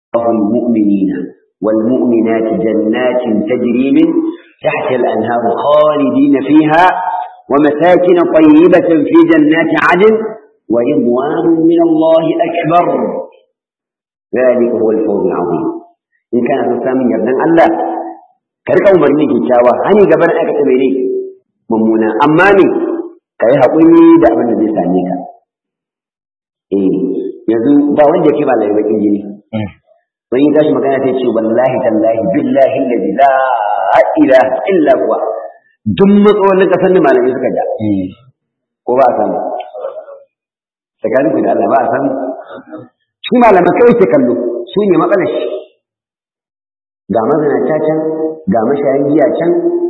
المؤمنين والمؤمنات جنات تجري من تحت الأنهار خالدين فيها ومساكن طيبة في جنات عدن ورضوان من الله أكبر ذلك هو الفوز العظيم إن كان تسامي يبدأ الله كرك أمرني كتاوى هني قبل أكتب إليه ممونا أمامي كي هقولي دعوة النبي سانيك إيه yanzu ba wanda yake ba lai bakin jini wani ya tashi magana sai ce wallahi tallahi billahi allazi la ilaha illa huwa duk matsalolin kasar da malamai suka ja ko ba a samu tsakanin ku da Allah ba a samu shi malamai kawai ke kallo su ne matsalar shi ga mazanata can ga mashayan giya can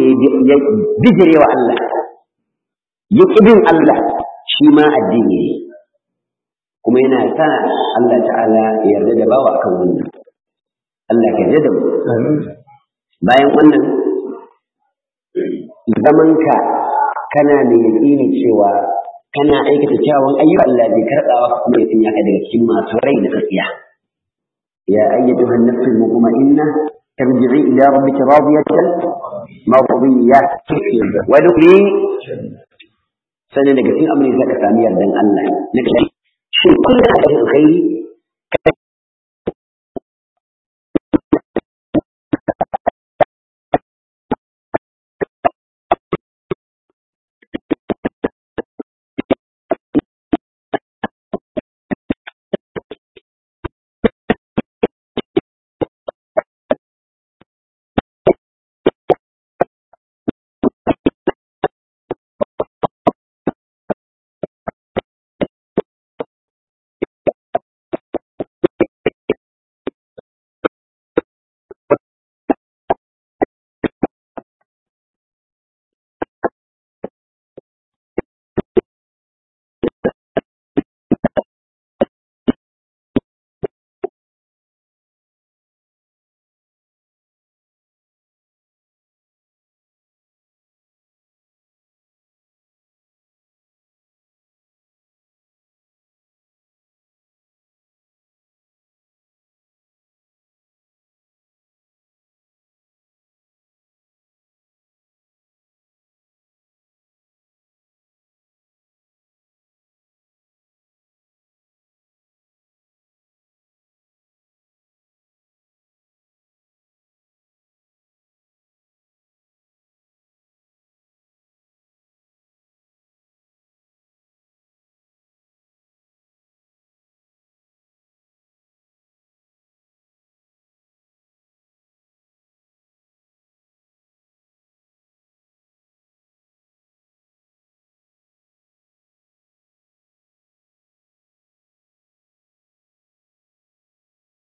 ya bijire wa Allah ya bin Allah shi ma addini ne kuma yana sa Allah ta'ala ya yarda da bawa akan wannan Allah ka yarda da mu bayan wannan zamanka kana da yaƙini cewa kana aikata kyawun ayyuka Allah zai karɓa wa kuma ya sanya ka daga cikin masu rai da tsakiya ya ayyatu an nafsul mutma'inna tarji'i ila rabbika radiyatan mardiyya wa dukli sanin daga cikin amrin zaka sami yardan Allah na kai shin kullum da alkhairi